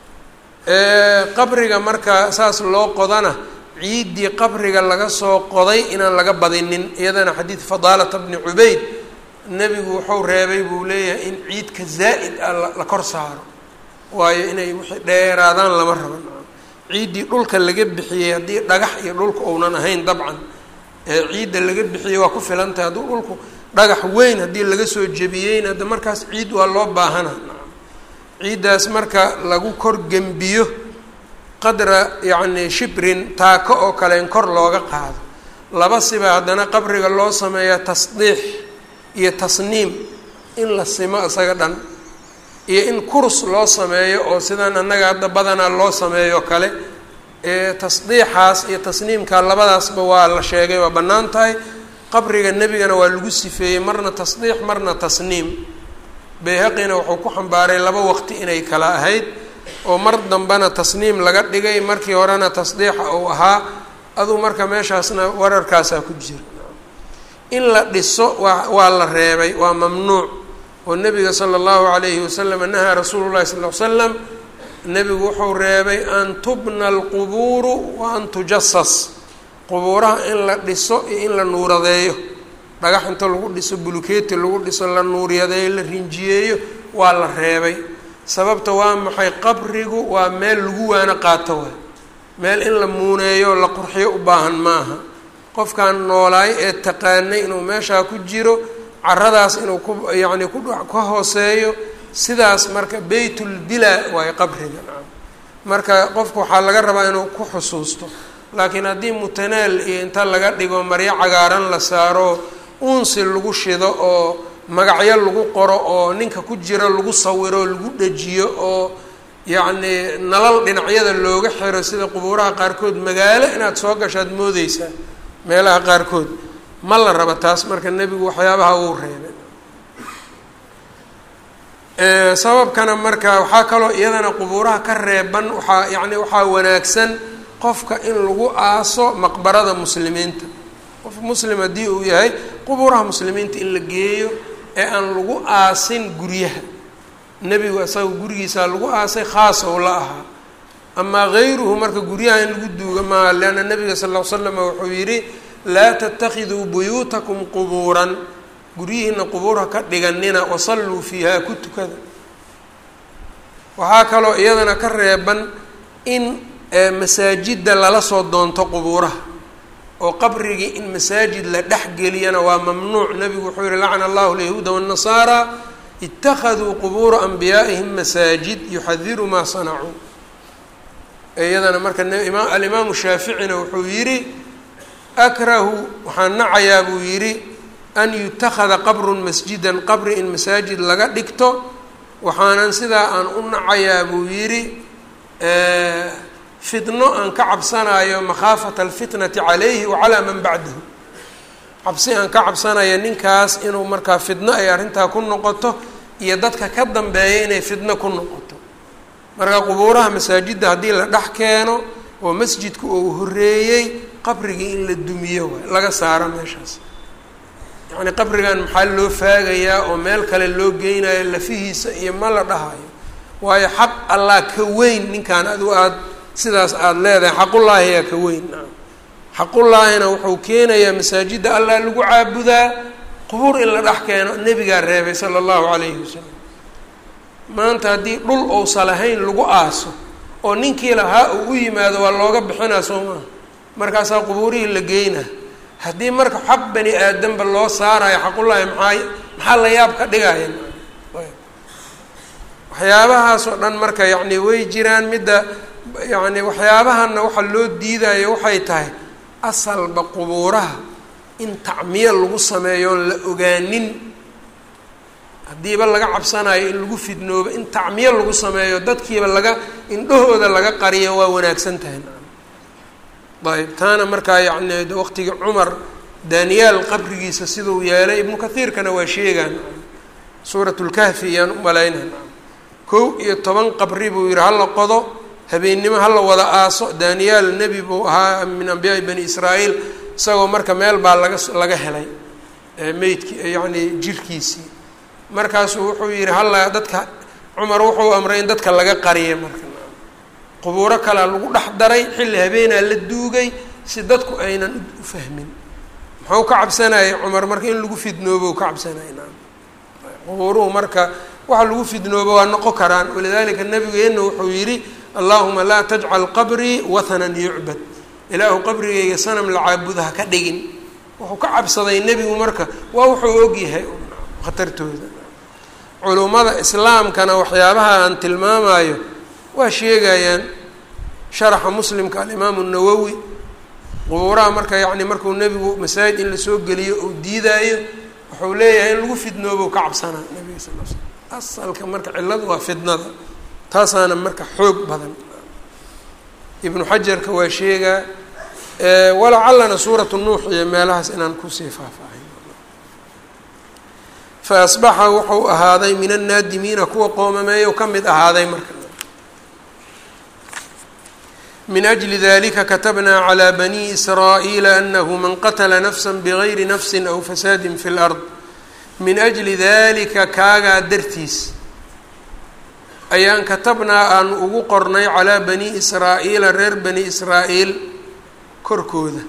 qabriga marka saas loo qodana ciiddii qabriga laga soo qoday inaan laga badinin iyadana xadiid fadaalata bni cubayd nebigu wuxuu reebay buu leeyahay in ciidka zaa'id ah la kor saaro waayo inay wixii dheeraadaan lama raban ciiddii dhulka laga bixiyey haddii dhagax iyo dhulka uunan ahayn dabcan ciidda laga bixiyey waa ku filan tahay hadduu dhulku dhagax weyn haddii laga soo jebiyeyna hadda markaas ciid waa loo baahana ciiddaas marka lagu kor gembiyo qadra yacni shibrin taako oo kale in kor looga qaado laba siba haddana qabriga loo sameeyaa tasdiix iyo tasniim in la simo isaga dhan iyo in kurs loo sameeyo oo sidaan annaga hadda badanaa loo sameeyo kale tasdiixaas iyo tasniimka labadaasba waa la sheegay waa bannaan tahay qabriga nebigana waa lagu sifeeyey marna tasdiix marna tasniim bayhaqina wuxuu ku xambaaray laba waqti inay kala ahayd oo mar dambena tasniim laga dhigay markii horena tasdiixa uu ahaa aduu marka meeshaasna wararkaasaa ku jira in la dhiso waa waa la reebay waa mamnuuc oo nebiga sala allahu calayhi wasalam nahaa rasuulu llahi sal l slam nebigu wuxuu reebay an tubna alqubuuru wa an tujasas qubuuraha in la dhiso iyo in la nuuradeeyo dhagax inta lagu dhiso bulukeeti lagu dhiso la nuuryadeeyo la rinjiyeeyo waa la reebay sababta waa maxay qabrigu waa meel lagu waano qaato waay meel in la muuneeyo la qurxiyo u baahan maaha qofkan noolaay ee taqaanay inuu meeshaa ku jiro caradaas inuu ku yacni ku ka hooseeyo sidaas marka beytulbilaa waayo qabriga marka qofku waxaa laga rabaa inuu ku xusuusto laakiin haddii mutanaal iyo inta laga dhigo maryo cagaaran la saaro uunsi lagu shido oo magacyo lagu qoro oo ninka ku jiro lagu sawiro lagu dhejiyo oo yacni nalal dhinacyada looga xiro sida qubuuraha qaarkood magaalo inaad soo gashaad moodeysaa meelaha qaarkood ma la raba taas marka nebigu waxyaabaha uu reebay sababkana marka waxaa kaloo iyadana qubuuraha ka reeban waxaa yacni waxaa wanaagsan qofka in lagu aaso maqbarada muslimiinta qof muslim haddii uu yahay qubuuraha muslimiinta in la geeyo ee aan lagu aasin guryaha nebigu isaga gurigiisaa lagu aasay khaas ou la ahaa amaa gayruhu marka guryaha in lagu duuga maaha leanna nabiga sal ll ly slam wuxuu yidhi laa tatakiduu buyuutakum qubuuran guryihiina qubuurha ka dhiganina wasalluu fiiha ku tukada waxaa kaloo iyadana ka reeban in masaajidda lala soo doonto qubuuraha oo qabrigii in masaajid la dhex geliyana waa mamnuuc nebigu wuxuu yihi lacana allahu alyahuuda waannasaaraa itakaduu qubuura anbiyaa'ihim masaajid yuxadiru maa sanacuu iyadana marka alimaamu shaaficina wuxuu yidhi akrahu waxaan nacayaa buu yidhi an yutakada qabrun masjidan qabri in masaajid laga dhigto waxaanan sidaa aan u nacayaa buu yidhi fitno aan ka cabsanayo makhaafata alfitnati calayhi wa calaa man bacdahu cabsi aan ka cabsanayo ninkaas inuu markaa fitno ay arrintaa ku noqoto iyo dadka ka dambeeya inay fitno ku noqoto marka qubuuraha masaajidda haddii la dhex keeno oo masjidku uu horeeyey qabrigii in la dumiyo waay laga saaro meeshaas yacni qabrigan maxaa loo faagayaa oo meel kale loo geynayo lafihiisa iyo ma la dhahayo waayo xaq allah ka weyn ninkan adu aada sidaas aada leedahay xaqullaahi yaa ka weyn naam xaqullaahina wuxuu keenayaa masaajidda allah lagu caabudaa qubuur in la dhex keeno nebigaa reebay sala allahu calayhi wasalam maanta haddii dhul ousa lahayn lagu aaso oo ninkii lahaa uu u yimaado waa looga bixinaa soo maha markaasaa qubuurihii la geynaa haddii marka xaq bani aadamba loo saarayo xaqullaahi maxaa maxaa la yaab ka dhigaya waxyaabahaas oo dhan marka yacni way jiraan midda yacni waxyaabahanna waxa loo diidayo waxay tahay asalba qubuuraha in tacmiye lagu sameeyo oon la ogaanin haddiiba laga cabsanayo in lagu fidnoobo in tacmiye lagu sameeyo dadkiiba laga indhahooda laga qariyo waa wanaagsan tahay ayb taana markaa yacni waqtigii cumar daniyaal qabrigiisa siduu yeelay ibnu kathiirkana waa sheegaan suurat lkahfi iyaan u malaynaa kow iyo toban qabri buu yihi hala qodo habeennimo hala wada aaso daniyaal nebi buu ahaa min ambiyaai bani israa'iil isagoo marka meel baa laga laga helay meydki yacni jirkiisii markaasuu wuxuu yihi halla dadka cumar wuxuu amray in dadka laga qariya marka qubuuro kalea lagu dhex daray xilli habeenaa la duugay si dadku aynan u fahmin muxuu ka cabsanayay cumar marka in lagu fidnoobo ka cabsanaya naam qubuuruhu marka waxa lagu fidnoobo waa noqon karaan walidaalika nabigeenna wuxuu yidhi allahuma laa tajcal qabrii wathanan yucbad ilaahu qabrigayga sanam la caabuda ha ka dhigin wuxuu ka cabsaday nebigu marka waa wuxuu ogyahay khatartooda culummada islaamkana waxyaabaha aan tilmaamayo waa sheegayaan sharaxa muslimka alimaamu nawowi qubuuraha marka yacni markuu nebigu masaajid in lasoo geliyo uu diidaayo wuxuu leeyahay in lagu fidnoobo ka cabsanaa nebiga sal l slam asalka marka cilladu waa fidnada taasaana marka xoog badan ibnu xajarka waa sheegaa walacallana suuratu nuux iyo meelahaas inaan kusii faahfaahin fa asbaxa wuxuu ahaaday min annaadimiina kuwa qoomameeyo ka mid ahaaday marka min ajli dalika katabnaa calى bani israa'iila anahu man qatla nafsa bgayri nafsi aw fasaadi fi اlard min ajli dalika kaagaa dartiis ayaan katabnaa aan ugu qornay calaa bani israa'iila reer bani israa'iil korkooda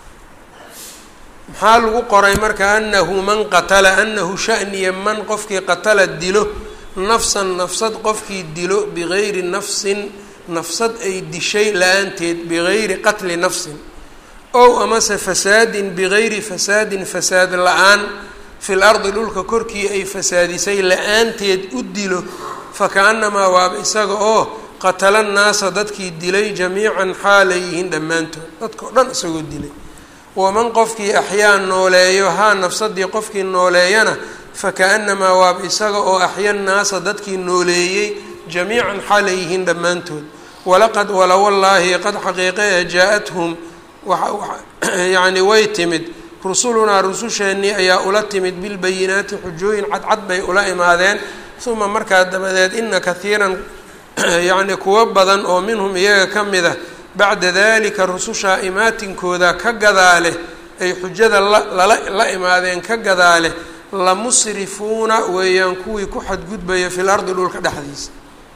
maxaa lagu qoray marka anahu man qatala anahu shaniya man qofkii qatala dilo nafsan nafsad qofkii dilo bigayri nafsin nafsad ay dishay la-aanteed bigayri qatli nafsin ow amase fasaadin bigayri fasaadin fasaad la-aan fil ardi dhulka korkii ay fasaadisay la-aanteed u dilo fakaanamaa waaba isaga oo qatala nnaasa dadkii dilay jamiican xaalay yihiin dhammaantood dadkao dhan isagoo dilay waman qofkii axyaa nooleeyo haa nafsadii qofkii nooleeyana fakaanamaa waaba isaga oo axya nnaasa dadkii nooleeyey jamiican xaalay yihiin dhammaantood walaqad wala wallaahi qad xaqiiqe ee jaa-athum yacni way timid rusulunaa rususheennii ayaa ula timid bilbayinaati xujooyin cadcad bay ula imaadeen uma markaa dabadeed ina kahiiran yacni kuwo badan oo minhum iyaga ka mid a bacda dalika rusushaa imaatinkooda ka gadaale ay xujada lala la imaadeen ka gadaale la musrifuuna weeyaan kuwii ku xadgudbaya fil ardi dhulka dhexdiisa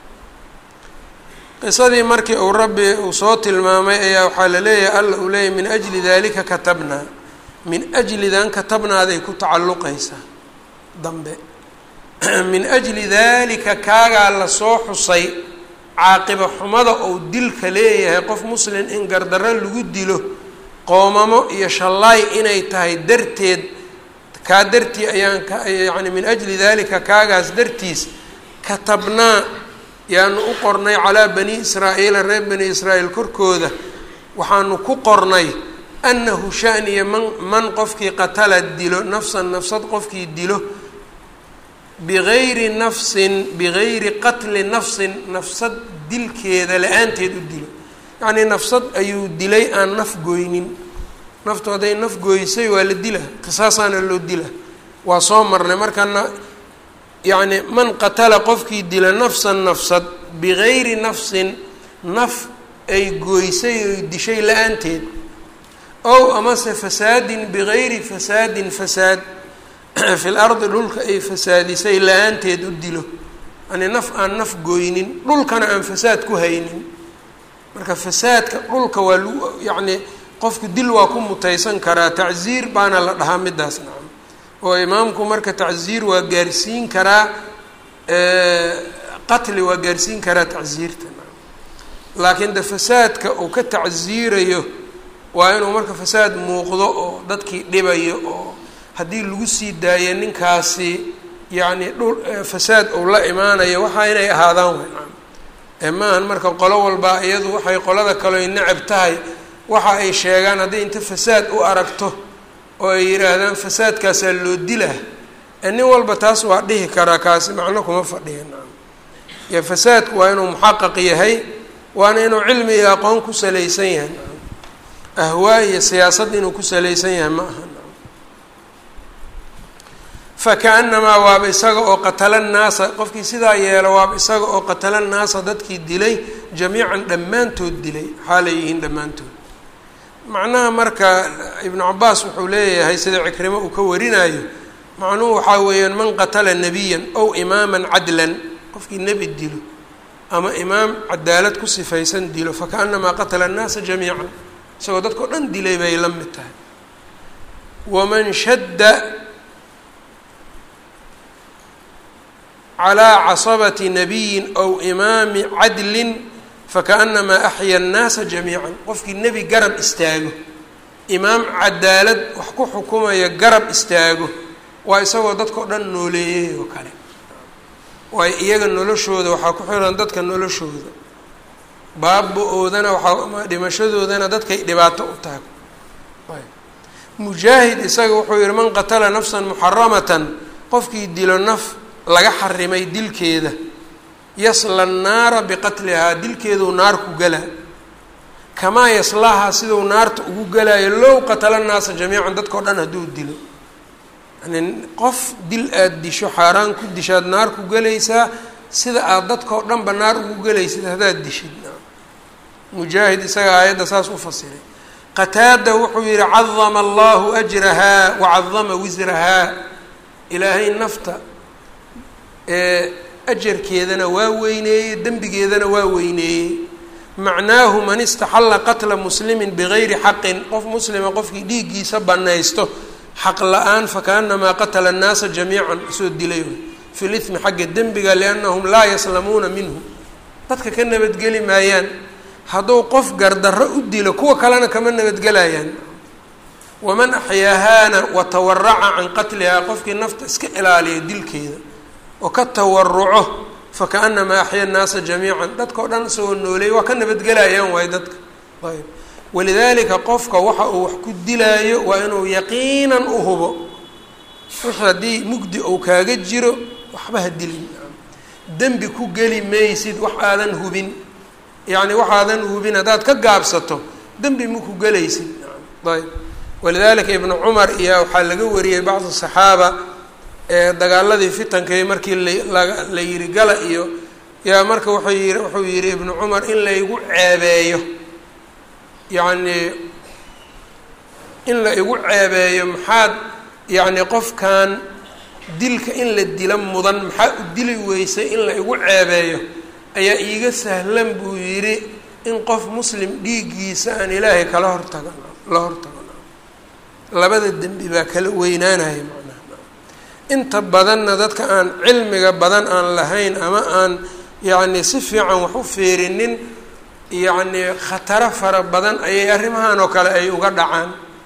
qisadii markii uu rabbi uu soo tilmaamay ayaa waxaa la leeyahay alla uu leeyahy min ajli dalika katabnaa min ajlidan katabnaaday ku tacalluqaysaa dambe min ajli dalika kaagaa lasoo xusay caaqiba xumada ou dilka leeyahay qof muslim in gardarro lagu dilo qoomamo iyo shallaay inay tahay darteed kaa dartii ayaan ka yacni min ajli dalika kaagaas dartiis katabnaa yaanu u qornay calaa bani israa'iila reer bani israa'iil korkooda waxaanu ku qornay annahu shaniya man man qofkii qatala dilo nafsan nafsad qofkii dilo bigayri nafsin bigayri qatli nafsin nafsad dilkeeda la-aanteed u dilo yacnii nafsad ayuu dilay aan naf goynin naftu hadday naf gooysay waa la dila qisaasaana loo dila waa soo marnay markana yacni man qatala qofkii dila nafsan nafsad bigayri nafsin naf ay gooysay oy dishay la-aanteed ow amase fasaadin bigayri fasaadin fasaad fil ardi dhulka ay fasaadisay la-aanteed u dilo yani naf aan naf gooynin dhulkana aan fasaad ku haynin marka fasaadka dhulka waa lagu yacni qofku dil waa ku mutaysan karaa tacziir baana la dhahaa midaas nacam oo imaamku marka tacziir waa gaarsiin karaa qatli waa gaarsiin karaa tacziirta nacam laakiin de fasaadka uu ka tacziirayo waa inuu marka fasaad muuqdo oo dadkii dhibayo oo haddii lagu sii daayo ninkaasi yacni dhul fasaad uu la imaanayo waxaa inay ahaadaan way nacam ee maahan marka qolo walbaa iyadu waxay qolada kaleo necab tahay waxa ay sheegaan hadday inta fasaad u aragto oo ay yidhaahdaan fasaadkaasaa loo dilaa ee nin walba taas waa dhihi karaa kaasi macno kuma fadhiya nacam yo fasaadku waa inuu muxaqaq yahay waana inuu cilmi iyo aqoon ku salaysan yahay nacam ahwaa iyo siyaasad inuu ku salaysan yahay ma aha nacam fakaanamaa waaba isaga oo qatala nnaasa qofkii sidaa yeelo waaba isaga oo qatala nnaasa dadkii dilay jamiican dhammaantood dilay xaalay yihiin dhammaantood macnaha marka ibnu cabaas wuxuu leeyahay sida cikrimo uu ka warinayo macnuhu waxaa weeyaan man qatala nebiyan ow imaaman cadlan qofkii nebi dilo ama imaam cadaalad ku sifaysan dilo fakaanamaa qatala annaasa jamiican isagoo dadkao dhan dilay bay la mid tahay waman shadda calaa casabati nabiyin ow imaami cadlin fakaanamaa axya annaasa jamiican qofkii nebi garab istaago imaam cadaalad wax ku xukumaya garab istaago waa isagoo dadkao dhan nooleeyey oo kale waayo iyaga noloshooda waxaa ku xiran dadka noloshooda baaba-oodana waxaa dhimashadoodana dadkay dhibaato u tahay mujaahid isaga wuxuu yihi man qatala nafsan muxaramatan qofkii dilo naf laga xarimay dilkeeda yasla annaara biqatlihaa dilkeeduu naar ku galaa kamaa yaslahaa siduu naarta ugu galaayo low qatala naasa jamiican dadkao dhan hadduu dilo yani qof dil aada disho xaaraan ku dishaad naar ku gelaysaa sida aada dadkao dhanba naar ugu gelaysid haddaad dishid mujaahid isaga aayadda saas u fasiray qataada wuxuu yihi cadama allahu ajrahaa wacadama wisrahaa ilaahay nafta ajarkeedana waa weyneeyey dembigeedana waa weyneeyey macnaahu man istaxalla qatla muslimin bigayri xaqin qof muslima qofkii dhiiggiisa banaysto xaq la-aan fakaanamaa qatala annaasa jamiican soo dilay fi lithmi xagga dembiga liannahum laa yaslamuuna minhu dadka ka nabadgeli maayaan hadduu qof gardarro u dilo kuwa kalena kama nabadgelayaan waman axyaahaana watawaraca can qatlihaa qofkii nafta iska ilaaliya dilkeeda oo ka tawaruco fakaanamaa axya annaasa jamiican dadkao dhan isagoo nooleeyay waa ka nabadgelayaan waayo dadka ayb walidaalika qofka waxa uu wax ku dilaayo waa inuu yaqiinan u hubo wix haddii mugdi uu kaaga jiro waxba ha dilin dembi ku geli maysid wax aadan hubin yacni waxaadan hubin haddaad ka gaabsato dembi maku gelaysid ayb walidalika ibnu cumar iyo waxaa laga wariyey bacdu saxaaba ee dagaaladii fitankay markii la la yiri gala iyo yaa marka wuxuu yii wuxuu yihi ibnu cumar in laygu ceebeeyo yacni in la igu ceebeeyo maxaad yacni qofkan dilka in la dila mudan maxaa u dili weysay in la igu ceebeeyo ayaa iiga sahlan buu yidhi in qof muslim dhiiggiisa aan ilaahay kala hortagan la hortagan labada dembi baa kala weynaanaya macnaha inta badanna dadka aan cilmiga badan aan lahayn ama aan yacni si fiican wax u fiirinin yacni khataro fara badan ayay arrimahan oo kale ay uga dhacaan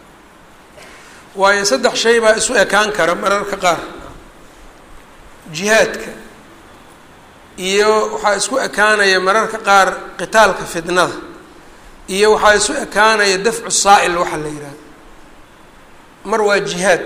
waayo saddex shay baa isu ekaan kara mararka qaar jihaadka iyo waxaa isku ekaanaya mararka qaar qitaalka fidnada iyo waxaa isu ekaanaya dafcu saa'il waxa la yidhaha mar waa jihaad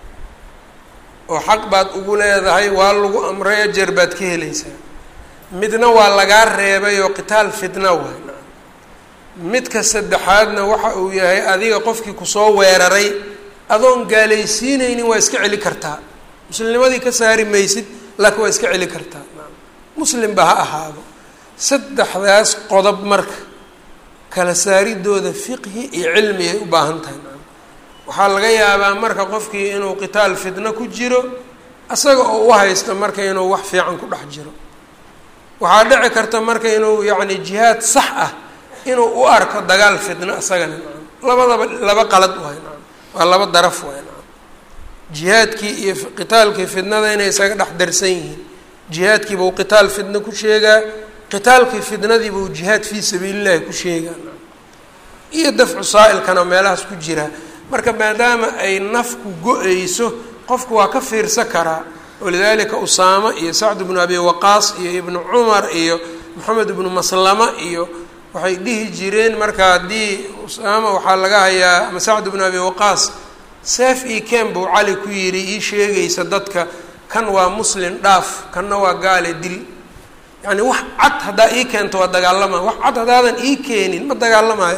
oo xaq baad ugu leedahay waa lagu amray ajeer baad ka helaysaa midna waa lagaa reebay oo qitaal fidna waay midka saddexaadna waxa uu yahay adiga qofkii kusoo weeraray adoon gaalaysiinaynin waa iska celi kartaa muslimnimadii ka saari maysid laakiin waa iska celi kartaa muslimba ha ahaado saddexdaas qodob marka kala saaridooda fiqhi iyo cilmi ay u baahan tahay waxaa laga yaabaa marka qofkii inuu qitaal fitno ku jiro isaga oo u haysto marka inuu wax fiican ku dhex jiro waxaa dhici karta marka inuu yacni jihaad sax ah inuu u arko dagaal fitno isagana labadaba laba qalad waay waa laba daraf waay jihaadkii iyo qitaalkii fidnada inay isaga dhex darsan yihiin jihaadkii buu qitaal fidno ku sheegaa qitaalkii fidnadii buu jihaad fii sabiilillahi ku sheegaa iyo dafcu saa'ilkana meelahaas ku jiraa marka maadaama ay nafku go-ayso qofku waa ka fiirsan karaa walidaalika usaamo iyo sacd bnu abi waqaas iyo ibnu cumar iyo moxamed ibnu maslama iyo waxay dhihi jireen marka haddii usaama waxaa laga hayaa ama sacd bnu abi waqaas seef io ken buu cali ku yidhi ii sheegaysa dadka kan waa muslin dhaaf kanna waa gaale dil yacni wax cad haddaa ii keento waa dagaalama wax cad haddaadan ii keenin ma dagaalamayo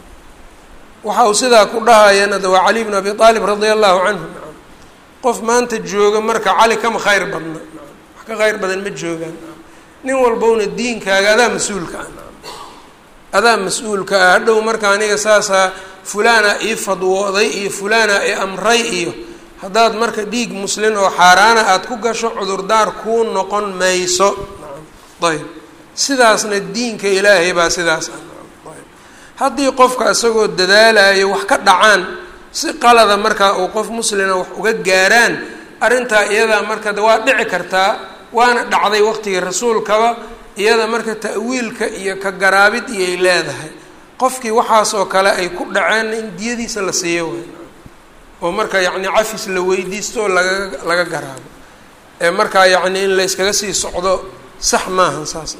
waxa uu sidaa ku dhahayana de waa cali bnu abi aalib radia allahu canhu qof maanta jooga marka cali kama khayr badna wax ka khayr badan ma joogaan nin walbowna diinkaaga adaa mas-uulka ah adaa mas-uulka ah hadhow marka aniga saasaa fulaana ii fadwooday iyo fulaana i amray iyo haddaad marka dhiig muslin oo xaaraana aada ku gasho cudurdaar kuu noqon mayso ayb sidaasna diinka ilaahay baa sidaas ah haddii qofka isagoo dadaalayo wax ka dhacaan si qalada markaa uu qof muslina wax uga gaaraan arrintaa iyadaa marka de waa dhici kartaa waana dhacday waqtigii rasuulkaba iyada marka ta'wiilka iyo ka garaabid iyay leedahay qofkii waxaas oo kale ay ku dhaceen in diyadiisa la siiyo way oo marka yacni cafis la weydiisto oo laga laga garaabo ee markaa yacni in la yskaga sii socdo sax maahan saas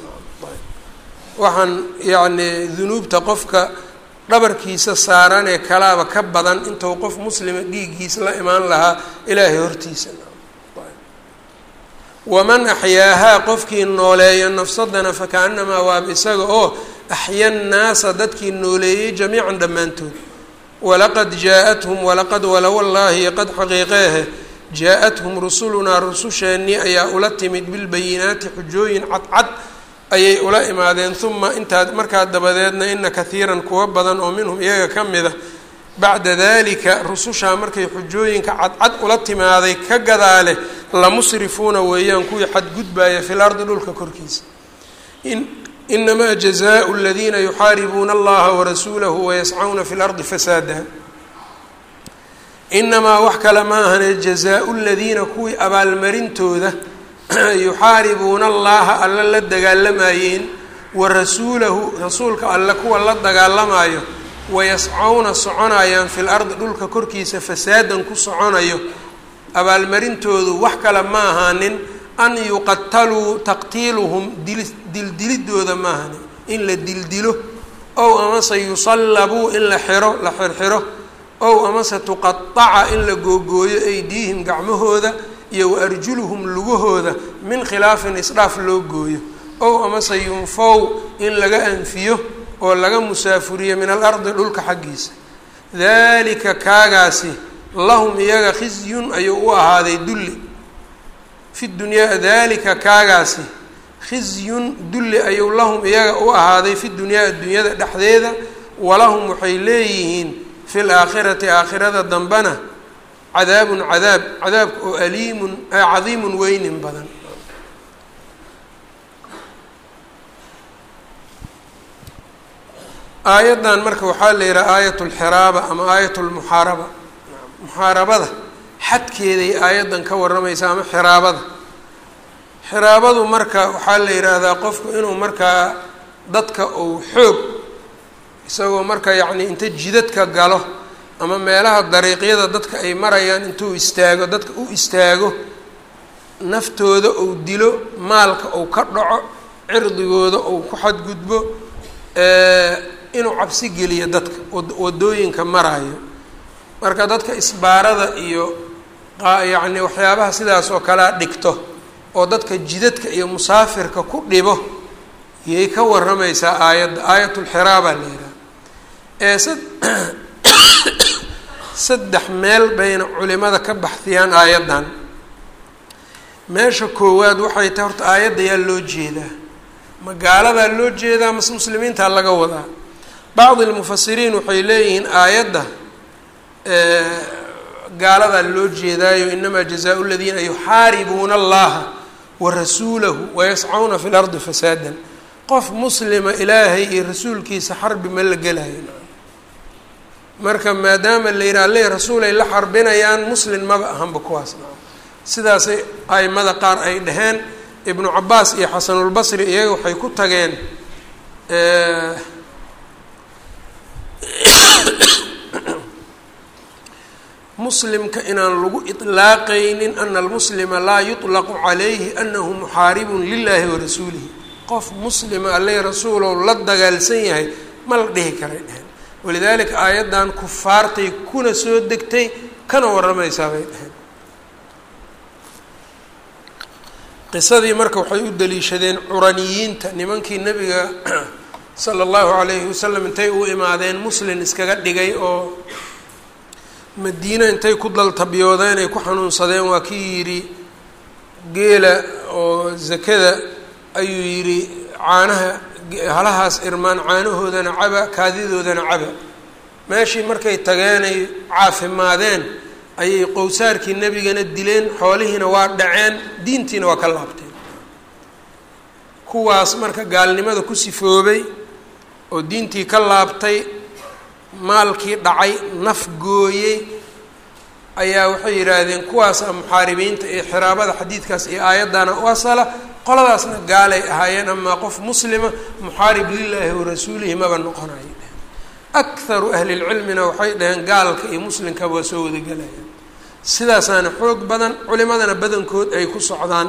waxaan yacni dunuubta qofka dhabarkiisa saaran ee kalaaba ka badan intuu qof muslima dhiiggiisa la imaan lahaa ilaahay hortiisa waman axyaahaa qofkii nooleeyo nafsadana fakaanamaa waaba isaga oo axya nnaasa dadkii nooleeyey jamiican dhammaantood walaqad jaa-athum walaqad walawallaahi qad xaqiiqeehe jaa-athum rusulunaa rususheennii ayaa ula timid bilbayinaati xujooyin cadcad ayay ula imaadeen uma intaa markaa dabadeedna ina kahiiran kuwa badan oo minhum iyaga ka mida bacda dalika rusushaa markay xujooyinka cadcad ula timaaday ka gadaale lamusrifuuna weeyaan kuwii xadgudbaaya fi lardi dhulka korkiisa inamaa jazaau aladiina yuxaaribuuna allaha warasuulahu wayascawna fi lardi fasaada inamaa wax kale ma ahane jazaau ladiina kuwii abaalmarintooda yuxaaribuuna allaha alla la dagaalamayeen wa rasuulahu rasuulka alle kuwa la dagaalamayo wayascawna soconayaan fil ardi dhulka korkiisa fasaadan ku soconayo abaalmarintoodu wax kale ma ahaanin an yuqataluu taqtiiluhum dili dildilidooda ma ahanin in la dildilo ow amase yusallabuu in la xiro la xirxiro ow amase tuqataca in la googooyo aydiihim gacmahooda iyo wa arjuluhum lugahooda min khilaafin isdhaaf loo gooyo ow amase yunfow in laga anfiyo oo laga musaafuriyo min alardi dhulka xaggiisa daalika kaagaasi lahum iyaga khizyun ayuu u ahaaday dulli fi dunyaa daalika kaagaasi khizyun dulli ayuu lahum iyaga u ahaaday fi dunyaa addunyada dhexdeeda walahum waxay leeyihiin fi laakhirati aakhirada dambena cadaabun cadaab cadaabka oo aliimun cadiimun weynin badan aayaddan marka waxaa la yidhaha aayat lxiraaba ama aayat lmuxaaraba muxaarabada xadkeeday aayaddan ka warramaysa ama xiraabada xiraabadu marka waxaa la yidhaahdaa qofku inuu markaa dadka uu xoog isagoo marka yacni inta jidadka galo ama meelaha dariiqyada dadka ay marayaan intuu istaago dadka u istaago naftooda uu dilo maalka uu ka dhaco cirdigooda uu ku xadgudbo inuu cabsi geliyo dadka wadooyinka maraayo marka dadka isbaarada iyo yacni waxyaabaha sidaas oo kalea dhigto oo dadka jidadka iyo musaafirka ku dhibo yay ka warramaysaa aayadda aayatulxiraabaa la yidhaha ee sa saddex meel bayna culimada ka baxdiyaan aayaddan meesha koowaad waxay tahay horta aayadda yaa loo jeedaa magaaladaa loo jeedaa mase muslimiintaa laga wadaa bacdi lmufasiriin waxay leeyihiin aayadda gaaladaa loo jeedaayo inamaa jazaau ladiina yuxaaribuuna allaha wa rasuulahu wayascauna fi lardi fasaadan qof muslima ilaahay iyo rasuulkiisa xarbi ma la gelayo marka maadaama la yidhaha le rasuul ay la xarbinayaan muslin maba ahanba kuwaas sidaasay aimada qaar ay dhaheen ibnu cabaas iyo xasanulbasri iyaga waxay ku tageen muslimka inaan lagu iطlaaqaynin ana almuslima laa yuطlaqu calayhi anahu muxaaribun lilahi warasuulihi qof muslima alle rasuulow la dagaalsan yahay ma la dhihi karay dheheen walidaalika aayaddan kufaartay kuna soo degtay kana warramaysaa bay dheheen qisadii marka waxay u daliishadeen curaniyiinta nimankii nebiga sala allahu calayhi wasalam intay u imaadeen muslin iskaga dhigay oo madiina intay ku daltabyoodeen ay ku xanuunsadeen waa kii yidhi geela oo zakada ayuu yidhi caanaha halahaas irmaan caanahoodana caba kaadidoodana caba meeshii markay tageenay caafimaadeen ayay qowsaarkii nebigana dileen xoolihiina waa dhaceen diintiina waa ka laabteen kuwaas marka gaalnimada ku sifoobay oo diintii ka laabtay maalkii dhacay naf gooyey ayaa waxay yidhaahdeen kuwaasa muxaaribiinta iyo xiraabada xadiidkaas iyo aayaddana u asala qoladaasna gaalay ahaayeen amaa qof muslima muxaarib lilaahi warasuulihi maba noqonayo akharu ahlilcilmina waxay dhaheen gaalka iyo muslimkaba waa soo wadagelayaan sidaasaana xoog badan culimadana badankood ay ku socdaan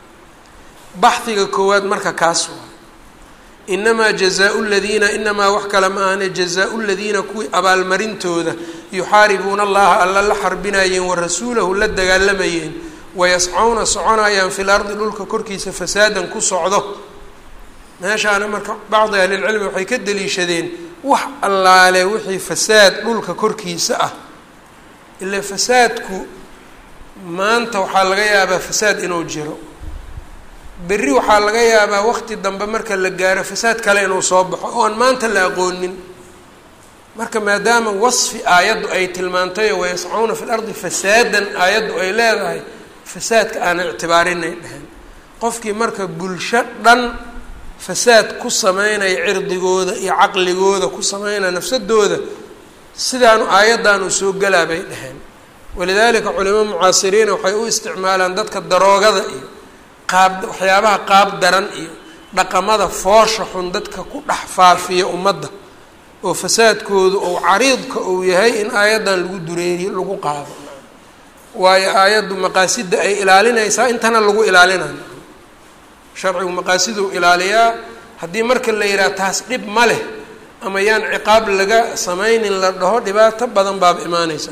baxdiga koowaad marka kaas waa inamaa jazaau ladiina inamaa wax kale ma ahane jazaau ladiina kuwii abaalmarintooda yuxaaribuuna allaha alla la xarbinayeen wa rasuulahu la dagaalamayeen wayascawna soconayaan fil ardi dhulka korkiisa fasaadan ku socdo meeshaana marka bacdi ahlilcilmi waxay ka daliishadeen wax allaale wixii fasaad dhulka korkiisa ah ile fasaadku maanta waxaa laga yaabaa fasaad inuu jiro berri waxaa laga yaabaa waqti dambe marka la gaaro fasaad kale inuu soo baxo oo aan maanta la aqoonin marka maadaama wasfi aayaddu ay tilmaantayo wayascauna fi lardi fasaadan aayaddu ay leedahay fasaadka aanan ictibaarinay dheheen qofkii marka bulsho dhan fasaad ku sameynaya cirdigooda iyo caqligooda ku sameynaya nafsadooda sidaanu aayaddaanu soo galaa bay dheheen walidaalika culimo mucaasiriina waxay u isticmaalaan dadka daroogada iyo qaab waxyaabaha qaab daran iyo dhaqamada foosha xun dadka ku dhex faafiya ummadda oo fasaadkoodu ou cariidka uu yahay in aayaddan lagu dureeriyo lagu qaado waayo aayaddu maqaasida ay ilaalinaysaa intana lagu ilaalinayo sharcigu maqaasiduu ilaaliyaa haddii marka la yidhaha taas dhib ma leh ama yaan ciqaab laga sameynin la dhaho dhibaato badan baaba imaaneysa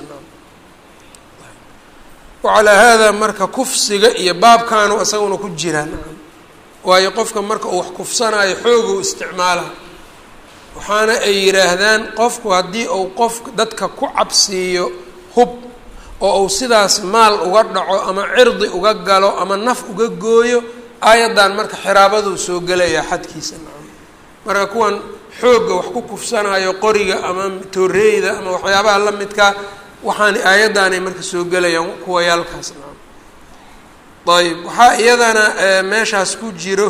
wacalaa haadaa marka kufsiga iyo baabkaanu isaguna ku jiraan waayo qofka marka uu wax kufsanaayo xooguu isticmaala waxaana ay yidhaahdaan qofku haddii uu qof dadka ku cabsiiyo hub oo uu sidaas maal uga dhaco ama cirdi uga galo ama naf uga gooyo aayaddan marka xiraabaduu soo gelayaa xadkiisa nacam marka kuwan xoogga wax ku kufsanayo qoriga ama tooreeyda ama waxyaabaha la midkaa waxaan aayaddaanay marka soo gelayaan kuwayaalkaas nacam ayb waxaa iyadana meeshaas ku jiro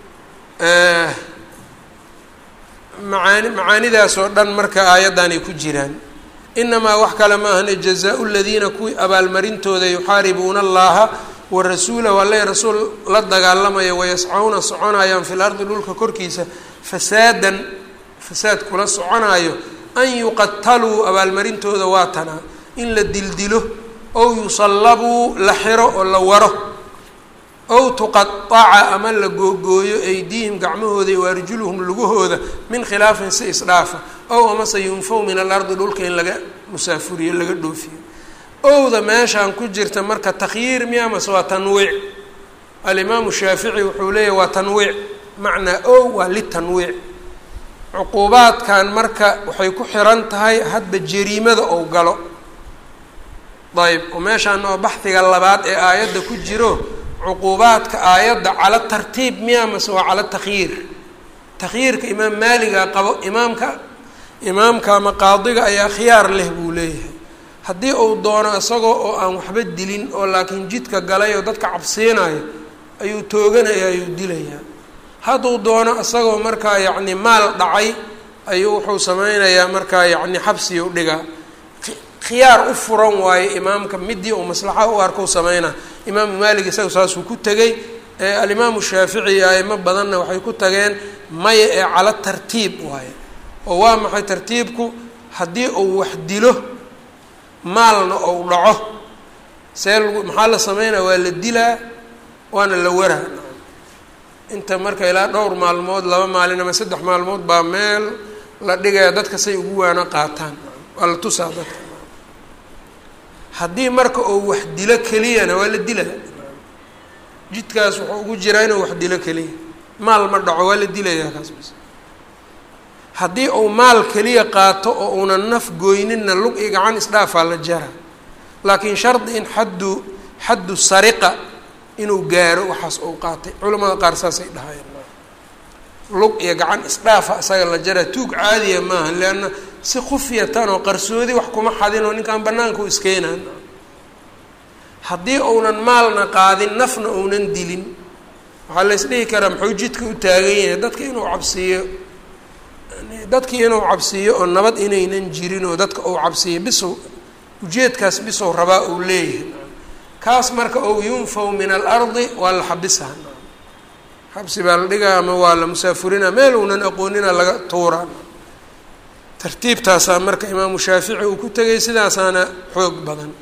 macaani macaanidaas oo dhan marka aayaddan ay ku jiraan inamaa wax kale ma ahane jazaa-u ladiina kuwii abaalmarintooda yuxaaribuuna allaha wa rasuulahu alle rasuul la dagaalamaya wayascauna soconayaan fil ardi dhulka korkiisa fasaadan fasaad kula soconaayo an yuqataluu abaalmarintooda waa tanaa in la dildilo ow yusallabuu la xiro oo la waro ow tuqaaca ama la googooyo aydiihim gacmahooda iyo arjuluhum lugahooda min khilaafin si isdhaafa ow amase yunfaw min alardi dhulka in laga musaafuriyo laga dhoofiyo owda meeshaan ku jirta marka takhyiir miya mase waa tanwiic alimaamu shaafici wuxuu leeyahy waa tanwiic macnaa ow waa litanwiic cuquubaadkan marka waxay ku xiran tahay hadba jariimada ou galo ayb oo meeshaan oo baxdiga labaad ee aayadda ku jiro cuquubaadka aayadda cala tartiib miya mase waa cala takhyiir takhyiirka imaam maaliga qabo imaamka imaamka ama qaadiga ayaa khiyaar leh buu leeyahay haddii uu doono isagoo oo aan waxba dilin oo laakiin jidka galay oo dadka cabsiinayo ayuu tooganaya ayuu dilayaa hadduu doono isagoo markaa yacni maal dhacay ayuu wuxuu sameynayaa markaa yacni xabsiyu dhigaa khiyaar u furan waayo imaamka midii uu maslaxa u arko sameynaa imaamu maalik isaga saasuu ku tegey alimaamu shaafici iyo aimo badanna waxay ku tageen maya ee cala tartiib waaye oo waa maxay tartiibku haddii uu wax dilo maalna ou dhaco see lagu maxaa la sameynaya waa la dilaa waana la waraa inta marka ilaa dhowr maalmood laba maalin ama saddex maalmood baa meel la dhigaya dadka say ugu waano qaataan waa la tusaa dadka haddii marka uu wax dilo keliyana waa la dilaa jidkaas wuxuu ugu jiraa inuu wax dilo keliya maal ma dhaco waa la dilayaa kaas bas haddii uu maal keliya qaato oo uunan naf goyninna lug iyo gacan isdhaafaa la jara laakiin shardi in xaddu xaddu sariqa inuu gaaro waxaas uu qaatay culamada qaar saasay dhahayeen lug iyo gacan isdhaafa isaga la jara tuug caadiya maaha leanna si khufyatan oo qarsoodi wax kuma xadinoo ninkan banaanka u iskeenaan haddii uunan maalna qaadin nafna uunan dilin waxaa la isdhihi karaa muxuu jidka u taagan yahay dadka inuu cabsiiyo dadkii inuu cabsiiyo oo nabad inaynan jirin oo dadka uu cabsiiyo bisow ujeedkaas bisow rabaa uu leeyahay kaas marka ou yunfaw min alardi waa la xabisaa xabsi baa la dhigaa ama waa la musaafurina meel uunan aqoonina laga tuuraa tartiibtaasaa marka imaamu shaafici uu ku tegay sidaasaana xoog badan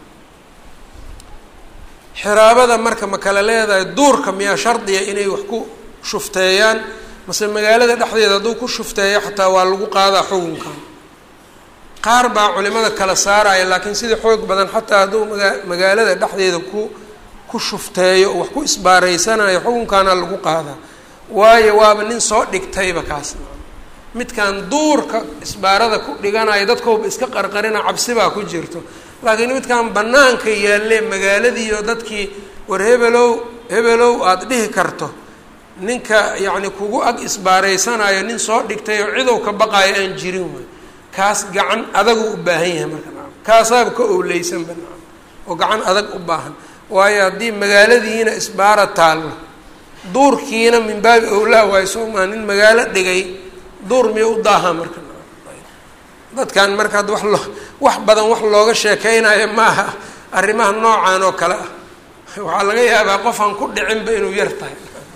xiraabada marka ma kala leedahay duurka miyaa shardiya inay wax ku shufteeyaan mase magaalada dhexdeeda hadduu ku shufteeyo xataa waa lagu qaadaa xukunkan qaar baa culimada kala saaraya laakiin sida xoog badan xataa hadduu magaa magaalada dhexdeeda ku ku shufteeyo oo wax ku isbaareysanayo xukunkaana lagu qaadaa waayo waaba nin soo dhigtayba kaas midkan duurka isbaarada ku dhiganayo dadkooba iska qarqarina cabsibaa ku jirto laakiin midkan banaanka yaalle magaaladiiyo dadkii war hebelow hebelow aada dhihi karto ninka yacni kugu ag isbaareysanayo nin soo dhigtay oo cidow ka baqaayo aan jirin way kaas gacan adagu u baahan yahay marka nacam kaasaaba ka owleysanba nacam oo gacan adag u baahan waayo haddii magaaladiina isbaara taallo duurkiina min baabi owlaa waayo soomaa nin magaalo dhigay duur miya u daaha marka dadkan marka hadda wax loo wax badan wax looga sheekeynayo maaha arrimaha noocan oo kale ah waxaa laga yaabaa qofaan ku dhicinba inuu yar tahay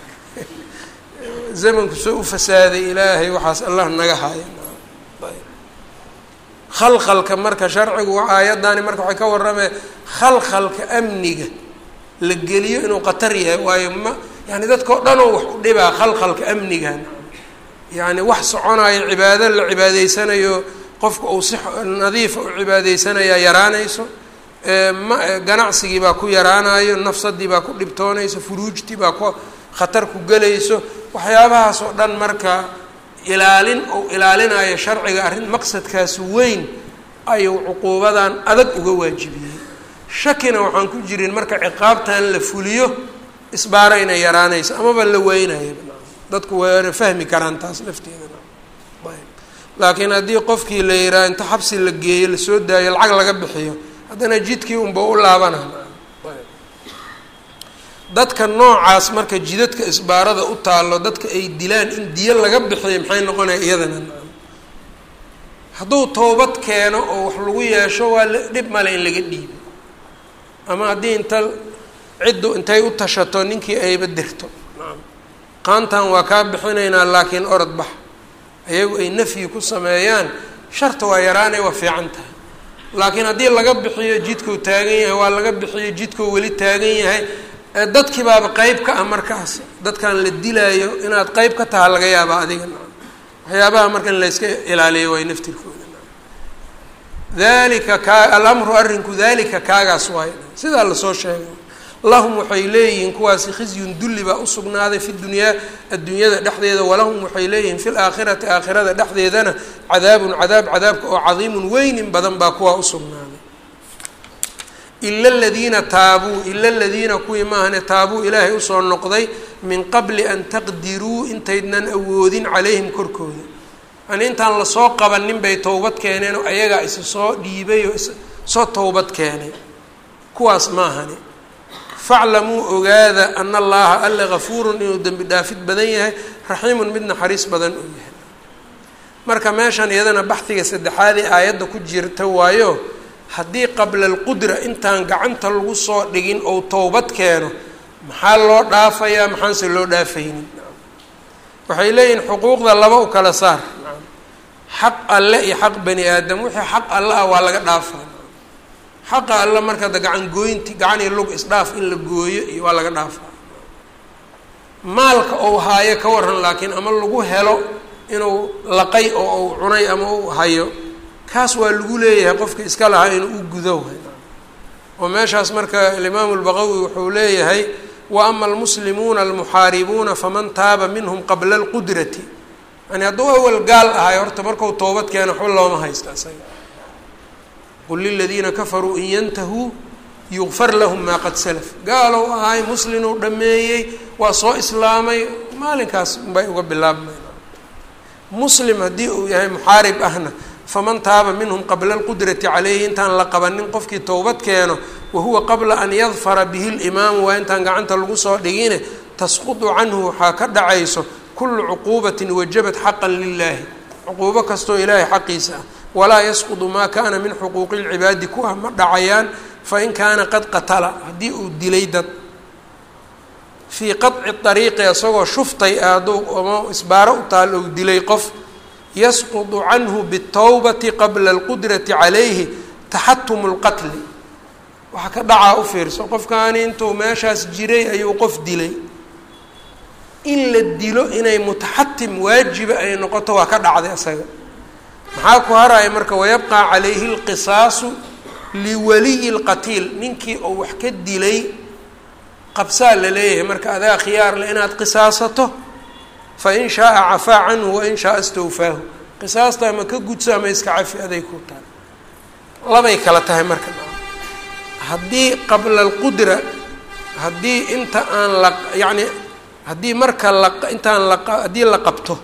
zamanku soo u fasaaday ilaahay waxaas allah naga haayo khalkhalka marka sharcigu aayaddaani marka waxay ka warramee khalkhalka amniga la geliyo inuu khatar yahay waayo ma yani dadkao dhanoo wax u dhibaa khalkhalka amnigan yacni wax soconayo cibaado la cibaadaysanayo qofka uu si nadiifa u cibaadaysanayaa yaraanayso ma ganacsigii baa ku yaraanayo nafsadii baa ku dhibtoonayso furuujtii baa ku khatar ku gelayso waxyaabahaas oo dhan marka ilaalin uu ilaalinayo sharciga arrin maqsadkaas weyn ayuu cuquubadan adag uga waajibiyey shakina waxaan ku jirin marka ciqaabtan la fuliyo isbaara inay yaraanayso amaba la weynayo dadku waana fahmi karaan taas lafteeda laakiin haddii qofkii la yihaha inta xabsi la geeyo lasoo daayo lacag laga bixiyo haddana jidkii unba u laabana dadka noocaas marka jidadka isbaarada u taallo dadka ay dilaan in diyo laga bixiyo maxay noqonaya iyadana hadduu towbad keeno oo wax lagu yeesho waa dhib male in laga dhiibo ama haddii inta ciddu intay u tashato ninkii ayba dirto qaantan waa kaa bixinaynaa laakiin orod bax ayagu ay nafyi ku sameeyaan sharta waa yaraanay waa fiican tahay laakiin haddii laga bixiyo jidkuu taagan yahay waa laga bixiyo jidkuu weli taagan yahay dadkii baaba qeyb ka ah markaas dadkan la dilaayo inaad qeyb ka taha laga yaaba adiga waxyaabaha marka in layska ilaaliyo waay naftirkooda dalika kaa alamru arrinku dalika kaagaas waay sidaa lasoo sheegay lahum waxay leeyihiin kuwaasi khizyun dulli baa usugnaaday fi dunyaa adduunyada dhexdeeda walahum waxay leeyihiin fi laakhirati aakhirada dhexdeedana cadaabun cadaab cadaabka oo cadiimun weynin badan baa kuwaa usugnaaday ila aladiina taabuu ila aladiina kuwii maahane taabuu ilaahay usoo noqday min qabli an taqdiruu intaydnan awoodin calayhim korkooda yani intaan lasoo qabanin bay towbad keeneen oo ayagaa isa soo dhiibay oo soo towbad keenay kuwaas maahane faclamuu ogaada ana allaha alle gafuurun inuu dembi dhaafid badan yahay raxiimun mid naxariis badan uu yahay marka meeshan iyadana baxdiga saddexaadee aayadda ku jirta waayo haddii qabla alqudra intaan gacanta lagu soo dhigin ou towbad keeno maxaa loo dhaafayaa maxaanse loo dhaafaynin waxay leeyihin xuquuqda laba u kala saar xaq alle iyo xaq bani aadam wixii xaq alle ah waa laga dhaafaa xaqa alle marka da gacan gooynti gacan iyo lug isdhaaf in la gooyo iyo waa laga dhaafaa maalka ou haayo ka waran laakiin ama lagu helo inuu laqay oo uu cunay ama u hayo kaas waa lagu leeyahay qofka iska lahaa inuu u gudo oo meeshaas marka alimaamu lbaqawi wuxuu leeyahay wa ama almuslimuuna almuxaaribuuna faman taaba minhum qabla alqudrati yani hadduu awal gaal ahay horta markau toobad keeno waxba looma haysta isaga qul liladiina kafaruu in yantahuu yugfar lahum maa qad salaf gaalow ahay muslinuu dhameeyey waa soo islaamay maalinkaas unbay uga bilaabmay muslim haddii uu yahay muxaarib ahna faman taaba minhum qabla alqudrati caleyhi intaan la qabanin qofkii towbad keeno wahuwa qabla an yadfara bihi limaamu waa intaan gacanta lagu soo dhigine tasqutu canhu waxaa ka dhacayso kulu cuquubatin wajabat xaqan lilaahi cuquubo kastoo ilaahay xaqiisa ah walaa yasqudu maa kaana min xuquuqi lcibaadi ku ah ma dhacayaan fain kaana qad qatala haddii uu dilay dad fii qaطci ariiqi isagoo shuftay ah hadduu ama isbaaro u taal ou dilay qof yasqudu canhu bالtowbati qabla اlqudrati calayhi taxatumu اlqatli waxaa ka dhacaa u fiirso qofkaani intuu meeshaas jiray ayuu qof dilay in la dilo inay mutaxatim waajiba ay noqoto waa ka dhacday isaga maxaa ku haraya marka wayabqaa calayhi اlqisaasu liwaliyi اlqatiil ninkii oo wax ka dilay qabsaa la leeyahay marka adaa khiyaar le inaad qisaasato fain shaaa cafaa canhu wain shaaa istawfaahu qisaasta ama ka gudso ama iska cafi aday ku tahay labay kala tahay marka haddii qabla alqudra haddii inta aan la yacni haddii marka la intaan la haddii la qabto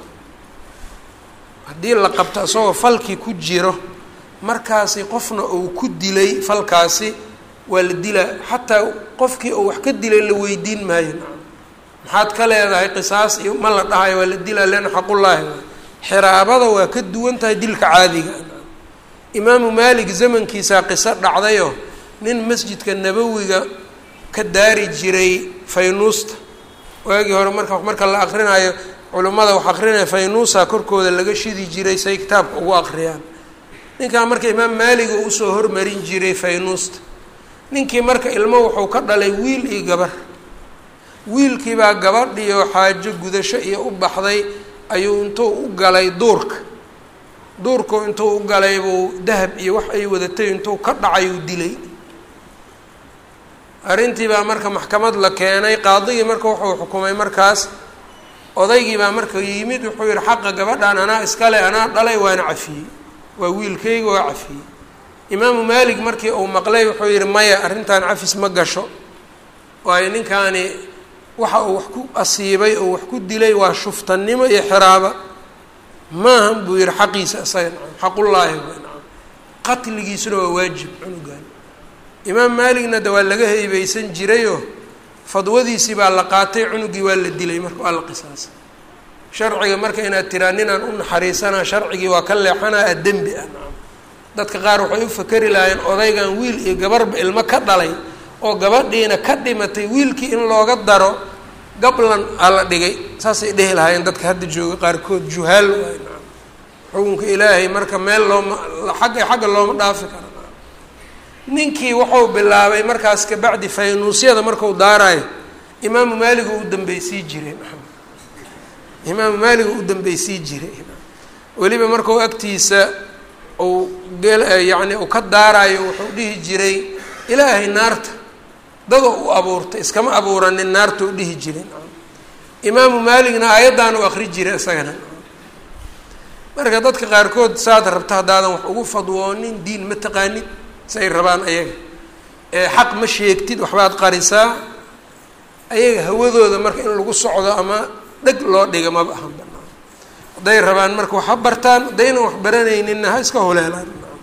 haddii la qabto isagoo falkii ku jiro markaasi qofna uu ku dilay falkaasi waa la dilaa xataa qofkii uu wax ka dilay la weydiin maayo maxaad ka leedahay qisaas iyo ma la dhahayo waa la dilaa leana xaqullaahi xiraabada waa ka duwan tahay dilka caadiga imaamu maalik zamankiisaa qiso dhacdayoo nin masjidka nabowiga ka daari jiray faynuusta waagii hore marka marka la akrinayo culimmada wax akrinaya faynuusa korkooda laga shidi jiray say kitaabka ugu akriyaan ninkaa marka imaam maaliga usoo hormarin jiray faynuusta ninkii marka ilmo wuxuu ka dhalay wiil iyo gabar wiilkiibaa gabadhiyo xaajo gudasho iyo u baxday ayuu intuu u galay duurka duurku intuu u galay buu dahab iyo wax ay wadatay intuu ka dhacay uu dilay arrintii baa marka maxkamad la keenay qaadigii marka wuxuu xukumay markaas odaygii baa marka yimid wuxuu yihi xaqa gabadhan anaa iskale anaa dhalay waana cafiyey waa wiilkayga waa cafiyey imaamu maalik markii uu maqlay wuxuu yihi maya arrintan cafis ma gasho waayo ninkaani waxa uu wax ku asiibay oo wax ku dilay waa shuftannimo iyo xiraaba maahan buu yihi xaqiisa isaga nacam xaqullaahi nacam qatligiisuna waa waajib cunugan imaam maaligna de waa laga heybeysan jirayoo fadwadiisii baa la qaatay cunugii waa la dilay marka waa la qisaasay sharciga marka inaad tiraa ninaan u naxariisanaa sharcigii waa ka leexanaa a dembi ah nacam dadka qaar waxay u fakeri lahaayeen odaygan wiil iyo gabarhba ilmo ka dhalay oo gabadhiina ka dhimatay wiilkii in looga daro gablan aa la dhigay saasay dhehi lahaayeen dadka hadda jooga qaarkood juhaal waay nacam xukunka ilaahay marka meel looma xagga xagga looma dhaafi karo ninkii wuxuu bilaabay markaas kabacdi faynuusyada marku daarayo imaamu maaligu u dambeysii jiray imaamu maaligu u dambeysii jiray weliba markuu agtiisa uu gel yacni uu ka daarayo wuxuu dhihi jiray ilaahay naarta dada u abuurtay iskama abuuranin naarta u dhihi jiray imaamu maaligna aayaddan u akri jiray isagana marka dadka qaarkood saad rabta haddaadan wax ugu fadwoonin diin ma taqaanid say rabaan ayaga ee xaq ma sheegtid waxbaad qarisaa ayaga hawadooda marka in lagu socdo ama dheg loo dhiga maba ahan banaan hadday rabaan marka wax ha bartaan haddaynan wax baranayninna ha iska holeelaan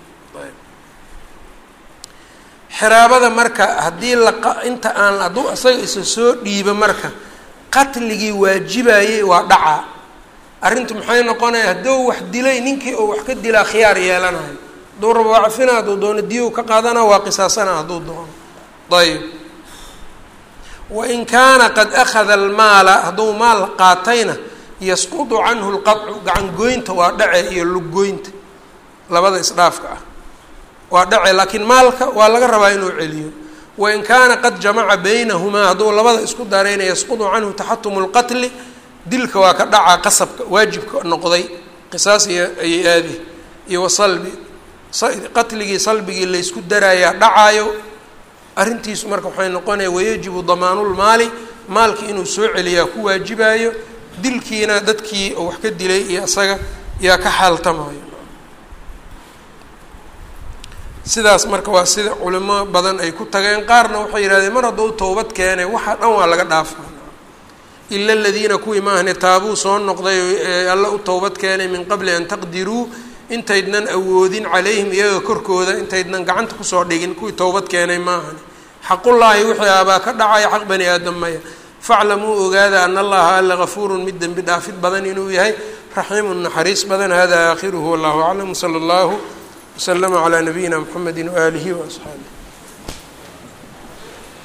xiraabada marka haddii la inta aan hadduu isaga isa soo dhiibo marka qatligii waajibayey waa dhacaa arrintu maxay noqonaya hadduu wax dilay ninkii oo wax ka dilaa khiyaar yeelanayo hadduu rabo waa cafina hadduu doono diyu ka qaadana waa qisaasana hadduu doono ayb wain kaana qad akhada almaala hadduu maal qaatayna yasqudu canhu lqacu gacan goynta waa dhace iyo luggoynta labada isdhaafka ah waa dhace laakiin maalka waa laga rabaa inuu celiyo wain kaana qad jamaca baynahumaa hadduu labada isku darayna yasqudu canhu taxatumu lqatli dilka waa ka dhacaa qasabka waajibka noqday qisaas iyo ayay aadi iyo wasalbi qatligii salbigii laysku daraayaa dhacaayo arrintiisu marka waxay noqonaya wayajibu damaanulmaali maalkii inuu soo celiyaa ku waajibaayo dilkiina dadkii oo wax ka dilay iyo isaga yaa ka xaaltamayo sidaas marka waa sida culimo badan ay ku tageen qaarna waxay yihahdeen mar hadduu towbad keenay waxa dhan waa laga dhaafaa ila aladiina kuwii maahne taabuu soo noqday ee alla u towbad keenay min qabli an taqdiruu intaydnan awoodin calayhim iyaga korkooda intaydnan gacanta kusoo dhigin kuwii towbad keenay maahane xaqullaahi wixii abaa ka dhacaya xaq bani aadam maya faclamuu ogaada ana allaha alla gafuurun mid dembi dhaafid badan inuu yahay raxiimun naxariis badan hada aakhiruhu wallahu aclam sala allahu waslama calaa nabiyina mxamedi waaalihi waasxaabih